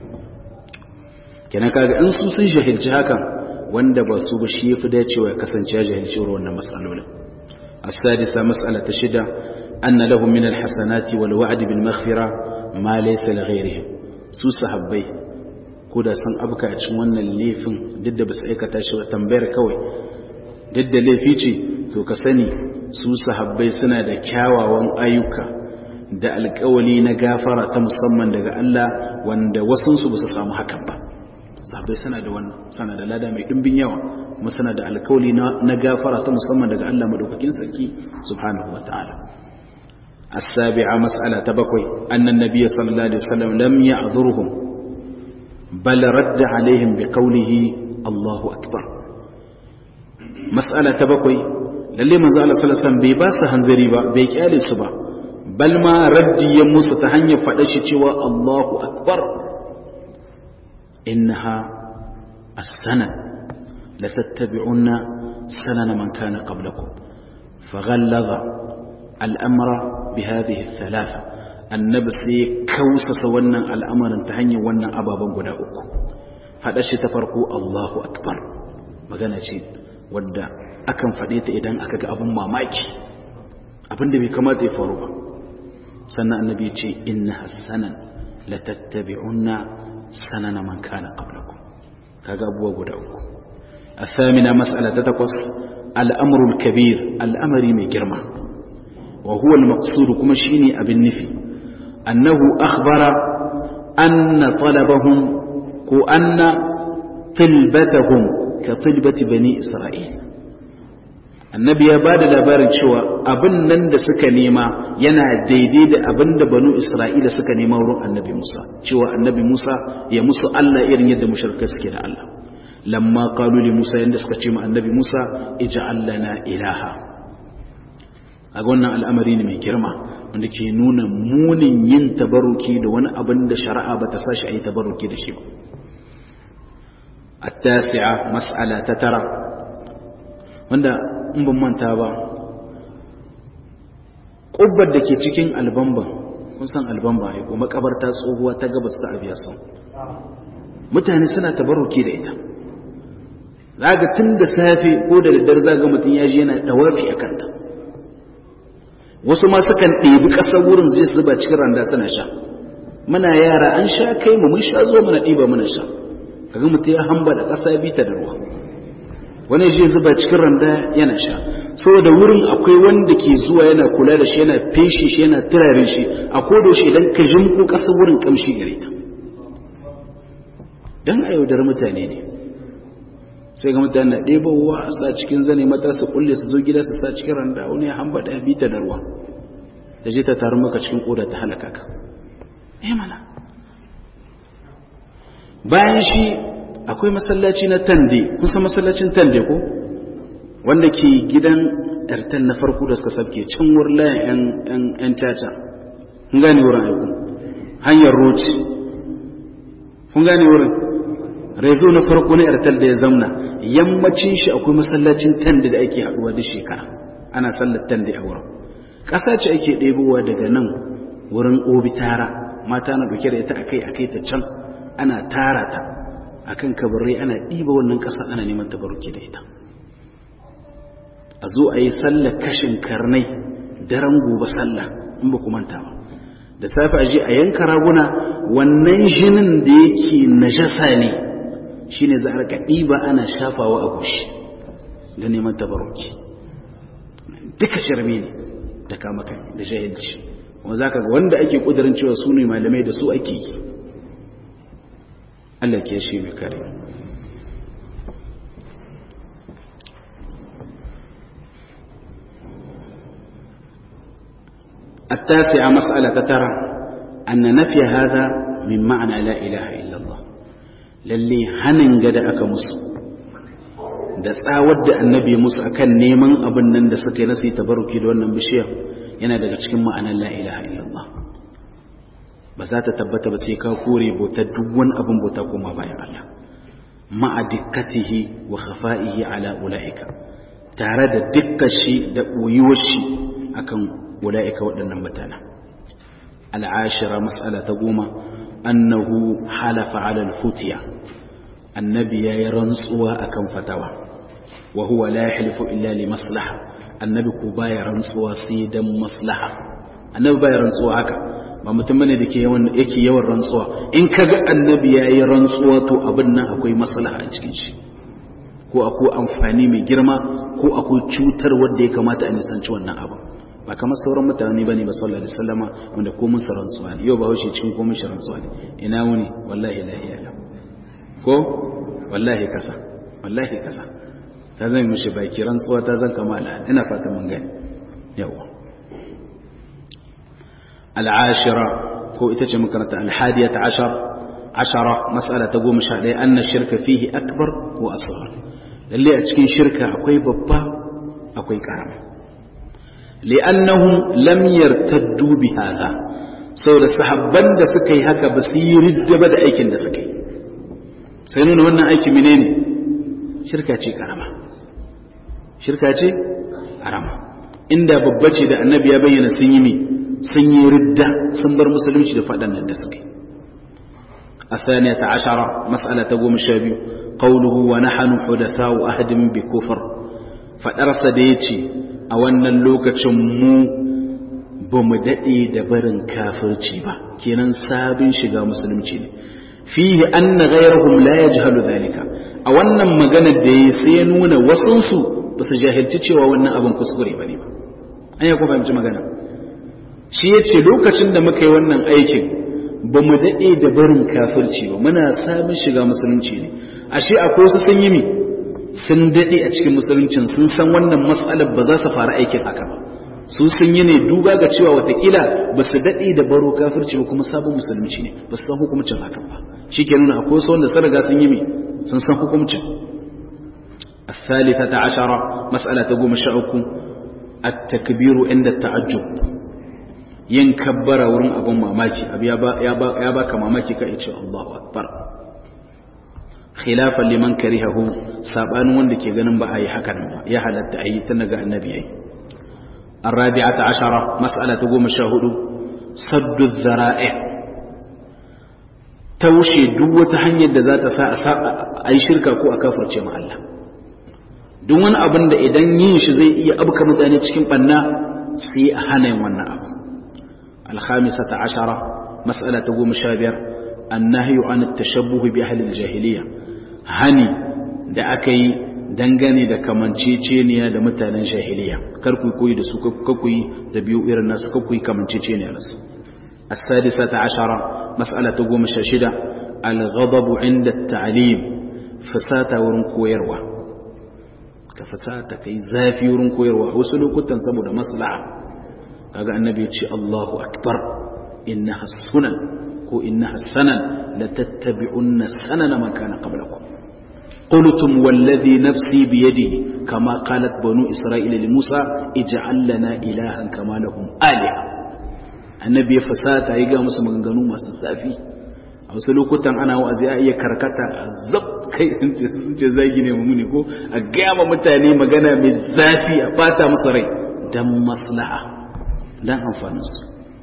kenan kaga in su sun jahilci hakan wanda ba su ba shi yafi dacewa ya kasance ya jahilci wannan matsalolin as-sadisa mas'ala ta shida anna lahum min al-hasanati wal wa'd bil maghfira ma laysa li ghayrihim su sahabbai ko da san abuka a cikin wannan laifin duk da basu aikata shi ba tambayar kawai duk da laifi ce to ka sani su sahabbai suna da kyawawan ayyuka da alƙawali na gafara ta musamman daga Allah wanda wasunsu ba su samu hakan ba sahabbai suna da wannan suna da lada mai dimbin yawa kuma suna da alkawali na gafara ta musamman daga Allah madaukakin sarki subhanahu wataala السابعة مسألة تبقي أن النبي صلى الله عليه وسلم لم يعذرهم بل رد عليهم بقوله الله أكبر مسألة تبقي lalle manzo Allah sallallahu alaihi wasallam bai ba su hanzari ba bai kyale su ba bal ma raddi ya musu ta hanyar faɗa shi cewa Allahu akbar innaha as-sanad la tattabi'unna sanana man kana qablakum faghallaza al-amra bi hadhihi ath-thalatha annabi sai kausasa wannan al'amarin ta hanyar wannan ababen guda uku faɗa shi ta farko Allahu akbar magana ce wadda akan faɗe ta idan aka ga abin mamaki abinda bai kamata ya faru ba sannan annabi ya ce inna hassanan la tattabi'unna sanana man kana qablakum kaga abubuwa guda uku athamina mas'ala ta takwas al'amrul kabir al'amari mai girma wa huwa al-maqsud kuma shine abin nufi annahu akhbara anna talabahum ko anna tilbatahum ka tilbati bani isra'il annabi ya ba da labarin cewa abin nan da suka nema yana daidai da abin da banu isra'ila suka nema wurin annabi musa cewa annabi musa ya musu allah irin yadda musharka suke da allah lamma qalu li musa yanda suka ce ma annabi musa ij'al lana ilaha a wannan al'amari ne mai girma wanda ke nuna munin yin tabaruki da wani abin da shari'a bata sa shi a yi tabaruki da shi ba التاسعة مسألة تترى wanda in ban manta ba ƙubbar da ke cikin albamba kun san albamba ya kuma makabarta tsohuwa ta gabas ta abiyasan mutane suna tabaruki da ita zaga tun da safe ko da daddare zaga mutum ya ji yana dawafi a kanta wasu ma sukan ɗebi ƙasar wurin zai zuba cikin randa suna sha muna yara an sha kai mu mun sha zo mana ɗiba muna sha kaga mutum ya hamba da ƙasa bita da ruwa wani shi zuba cikin randa yana sha saboda wurin akwai wanda ke zuwa yana kula da shi yana feshi shi yana turare shi a kodo shi idan ka jimko ƙasa wurin kamshi gare ta don a yaudar mutane ne sai ga mutane na ɗebowa a sa cikin zane mata su kulle su zo gida su sa cikin randa wani ya hamba da bita da ruwa ta je ta taru maka cikin koda ta halaka ka eh mana bayan shi akwai masallaci na tande kusa masallacin tande ko wanda ke gidan ɗartan na farko da suka sabke can wurin 'yan caca kun gane wurin aiku hanyar roci kun gane wurin rezo na farko na yartar da ya zamna yammacin shi akwai masallacin tande da ake haɗuwa duk shekara ana sallar tande a wurin ƙasa ce ake ɗebowa daga nan wurin obi tara mata na ɗauke da ita akai akai ta can ana tara ta akan kabarai ana ɗiba wannan ƙasa ana neman tabaruki da ita a zo a yi sallar kashin karnai daren gobe sallah in ba ku manta ba da safe a je a yanka raguna wannan jinin da yake najasa ne shine za a rika ɗiba ana shafawa a gushi da neman tabaruki duka shirme ne da kama kai da jahilci kuma za ka ga wanda ake ƙudurin cewa su ne malamai da su ake yi Allah ke shi mai kare التاسعة مسألة ترى أن نفي هذا من معنى لا إله إلا الله للي هنن قد أكمس da tsawar da annabi musu akan neman abin nan da suka yi nasi tabaruki da wannan bishiyar yana daga cikin ma'anar la ilaha illallah ba za ta tabbata ba sai ka kore bautar duk wani abin bauta kuma bayan Allah ma'a dikkatihi wa khafa'ihi ala ula'ika tare da dukkan shi da ɓoyuwar shi akan ula'ika waɗannan mutane al'ashira mas'ala ta goma annahu halafa ala al-futiya annabi yayi rantsuwa akan fatawa wa huwa la yahlifu illa li maslaha annabi ko baya rantsuwa sai dan maslaha annabi baya rantsuwa haka ba mutum bane da ke yawan yake yawan rantsuwa in kaga annabi yayi rantsuwa to abin nan akwai maslaha a cikin shi ko akwai amfani mai girma ko akwai cutar wanda ya kamata a nisanci wannan abu ba kamar sauran mutane bane ba sallallahu alaihi wasallama wanda ko mun rantsuwa ne yau ba haushe cikin ko mun rantsuwa ne ina wuni wallahi la ilaha ko wallahi kasa wallahi kasa ta zan mishi baki rantsuwa ta zan kama al'ada ina fata mun gani yawa al'ashira ko ita ce makaranta alhadiyata ashar ashara mas'ala ta goma sha ɗaya anna shirka fihi akbar wa asghar lalle a cikin shirka akwai babba akwai karama li'annahum lam yartaddu bi hadha saboda sahabban da suka yi haka ba su yi ridda ba da aikin da suka yi sai nuna wannan aiki menene shirka ce karama shirka ce karama inda babba ce da annabi ya bayyana sun yi mi sun yi ridda sun bar musulunci da faɗan nan da suka yi الثانية عشرة مسألة تقوم الشابي قوله ونحن حدثاء أهد بكفر فدرس ديتي أولا اللوكة مو بمدئي دبرن كافر تيبا كينا سابن شغا مسلم تيني فيه أن غيرهم لا يجهل ذلك أولا مغانا دي سينون وصنسو بس جاهل تيتي وأولا أبن كسكري بني با أن يكون فهمت مغانا shi ya ce lokacin da muka yi wannan aikin ba mu daɗe da barin kafirci ba muna samun shiga musulunci ne ashe akwai wasu sun yi mi sun daɗe a cikin musuluncin sun san wannan matsalar ba za su fara aikin haka ba su sun yi ne duba ga cewa watakila ba su daɗe da baro kafirci ba kuma sabon musulunci ne ba su san hukumcin hakan ba shi ke nuna akwai wasu wanda sun riga sun yi mi sun san hukumcin الثالثة عشرة مسألة تقوم الشعوك التكبير عند التعجب yin kabbara wurin abin mamaki abu ya baka mamaki ka ce Allahu akbar khilafan liman karihahu sabanin wanda ke ganin ba a yi hakan ba ya halatta a yi tun daga annabi yayi الرابعة عشرة مسألة تقوم الشاهد صد الذرائع توشي دوة حنية ذات ساء أي شركة كو أكافر مع الله دون أبن دا إذن ينش زي إيا أبكى متاني تشكين قنا سي أحانا وانا أبو الخامسة عشرة مسألة تقوم شابر النهي عن التشبه بأهل الجاهلية هني da aka yi dangane da kamanceceniya da mutanen jahiliya kar ku koyi da su ku yi da biyu irin nasu kar ku yi kamanceceniya da su as-sadisata ashara mas'ala ta goma sha shida al-ghadab inda at-ta'lim fasata wurin koyarwa ka fasata kai zafi wurin koyarwa wasu lokutan saboda maslaha kaga annabi ya ce Allahu akbar innaha sunan ko innaha sanan la tattabi'unna sanana man kana qablakum qultum walladhi nafsi bi yadihi kama qalat banu isra'ila li musa ij'al lana ilahan kama lahum aliha annabi ya fasata ya ga musu maganganu masu zafi a wasu lokutan ana wa'azi a iya karkata a zab kai sun ce zagi ne mu ne ko a gaya mutane magana mai zafi a bata musu rai dan maslaha dan amfaninsu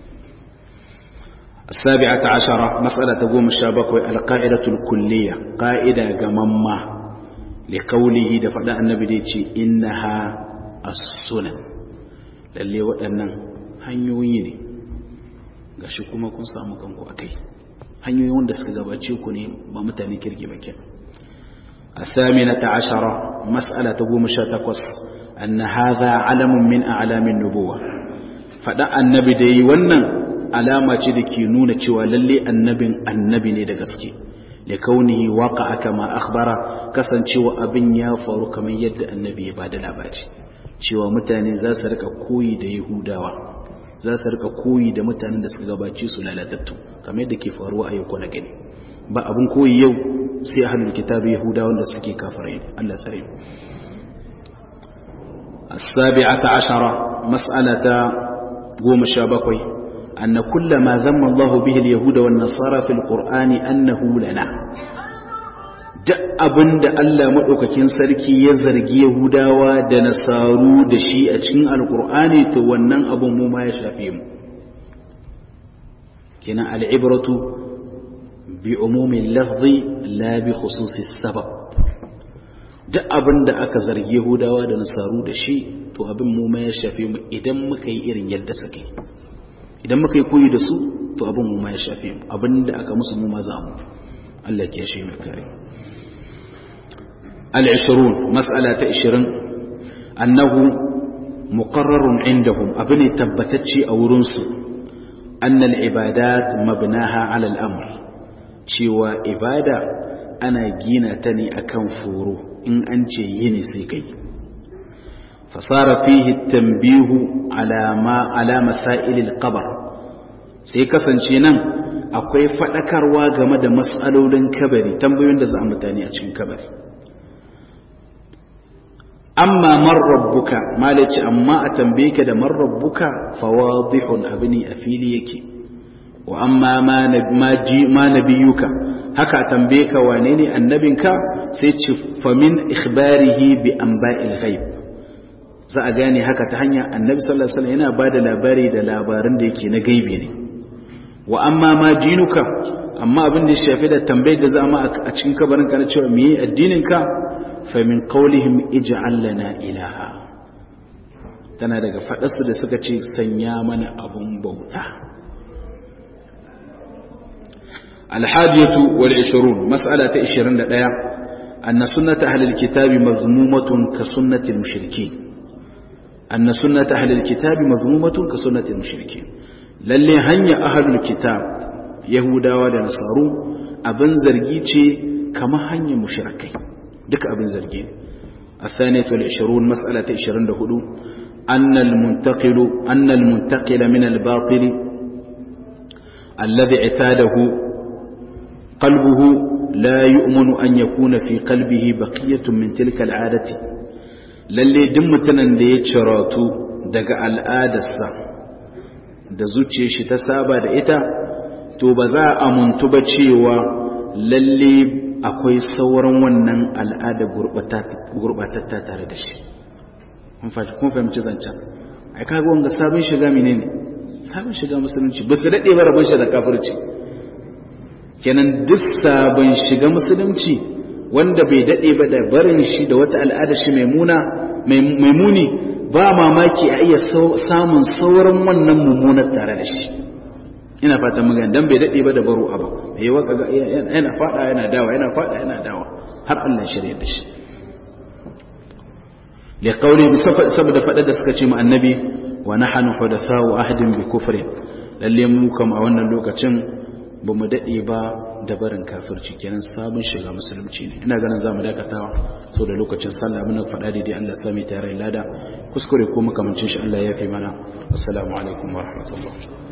السابعة عشرة مسألة تقوم الشابك القاعدة الكلية قاعدة جمما لقوله دفع النبي ديتي إنها السنن للي وأنا hanyoyi ne shi kuma kun samu kanku a kai hanyoyi wanda suka gabace ku ne ba mutane kirki ba kenan الثامنة عشرة مسألة تقوم شاتكوس أن هذا علم من أعلام النبوة faɗa annabi da yi wannan alama ce da ke nuna cewa lalle annabin annabi ne da gaske da kaunihi waka aka ma akhbara kasancewa abin ya faru kamar yadda annabi ya bada labari cewa mutane za su rika koyi da yahudawa za su rika koyi da mutanen da suka gabace su lalatattu kamar yadda ke faruwa a yau na gani ba abin koyi yau sai ahlul kitabi yahudawa da suke kafirai Allah tsare السابعة عشرة مسألة قوم الشابكوي أن كل ما ذم الله به اليهود والنصارى في القرآن أنه لنا duk abin da Allah maɗaukakin sarki ya zargi Yahudawa da Nasaru da shi a cikin Alƙur'ani to wannan abin mu ma ya shafe mu. Kina al'ibratu bi umumin lafzi la bi khususi sabab. Duk abin da aka zargi Yahudawa da Nasaru da shi to abin mu ma ya shafe mu idan muka yi irin yadda suke idan muka yi koyi da su to abin mu ma ya shafe mu abin da aka musu mu ma za mu Allah ke shi mai kare al-20 mas'ala ta 20 annahu muqarrarun indahum abin tabbatacce a wurin su annal ibadat mabnaha ala al-amr cewa ibada ana gina ta ne akan foro in an ce yini sai kai fasara fihi tanbihu ala ma ala masailil qabr sai kasance nan akwai fadakarwa game da mas'alolin kabari tambayoyin da za a mutane a cikin kabari amma man rabbuka malaci amma a tambaye ka da man rabbuka fawadihun abini a fili yake wa amma ma nabiyuka haka tambaye ka wane ne annabinka sai ce famin ikhbarihi bi anba'il ghaib za a gane haka ta hanya annabi sallallahu alaihi wasallam yana bada labari da labaran da yake na gaibi ne wa amma ma dinuka amma abin da ya shafi da tambayar da za a cikin kabarin ka na cewa meye addinin ka fa min qawlihim ij'al lana ilaha tana daga fadarsu da suka ce sanya mana abun bauta الحادية والعشرون مسألة عشرين لديا أن سنة أهل الكتاب مذمومة كسنة المشركين أن سنة أهل الكتاب مذمومة كسنة المشركين للي هنيا أهل الكتاب يهودا ونصارو أبن زرقيتي كما هنيا مشركين دك أبن زرقين الثانية والعشرون مسألة عشرين لهدو أن المنتقل أن المنتقل من الباطل الذي اعتاده قلبه لا يؤمن أن يكون في قلبه بقية من تلك العادة lalle duk mutanen da ya ciratu daga al'adarsa da zuciya shi ta saba da ita to ba za a amuntu ba cewa lalle akwai sauran wannan al'ada gurbatatta tare da shi kun fahimci zancen ai kaga wanga sabon shiga menene sabon shiga musulunci ba su daɗe ba rabon shi da kafirci kenan duk sabon shiga musulunci wanda bai daɗe ba da barin shi da wata al'ada shi mai muni ba mamaki a iya samun sauran wannan mummunar tare da shi ina fatan magana dan bai daɗe ba da baro abu mai waka ga yana fada yana dawa yana fada yana dawa har Allah shirya da shi li qawli saboda fada da suka ce mu annabi wa nahnu hudathau ahdin bi kufrin lalle mu kam a wannan lokacin ba mu daɗe ba da barin kafirci kenan sabon shiga musulunci ne ina ganin za mu dakatawa sau da lokacin sallah muna faɗa daidai Allah sami tare lada kuskure ko makamancin shi Allah ya fi mana assalamu alaikum wa rahmatullah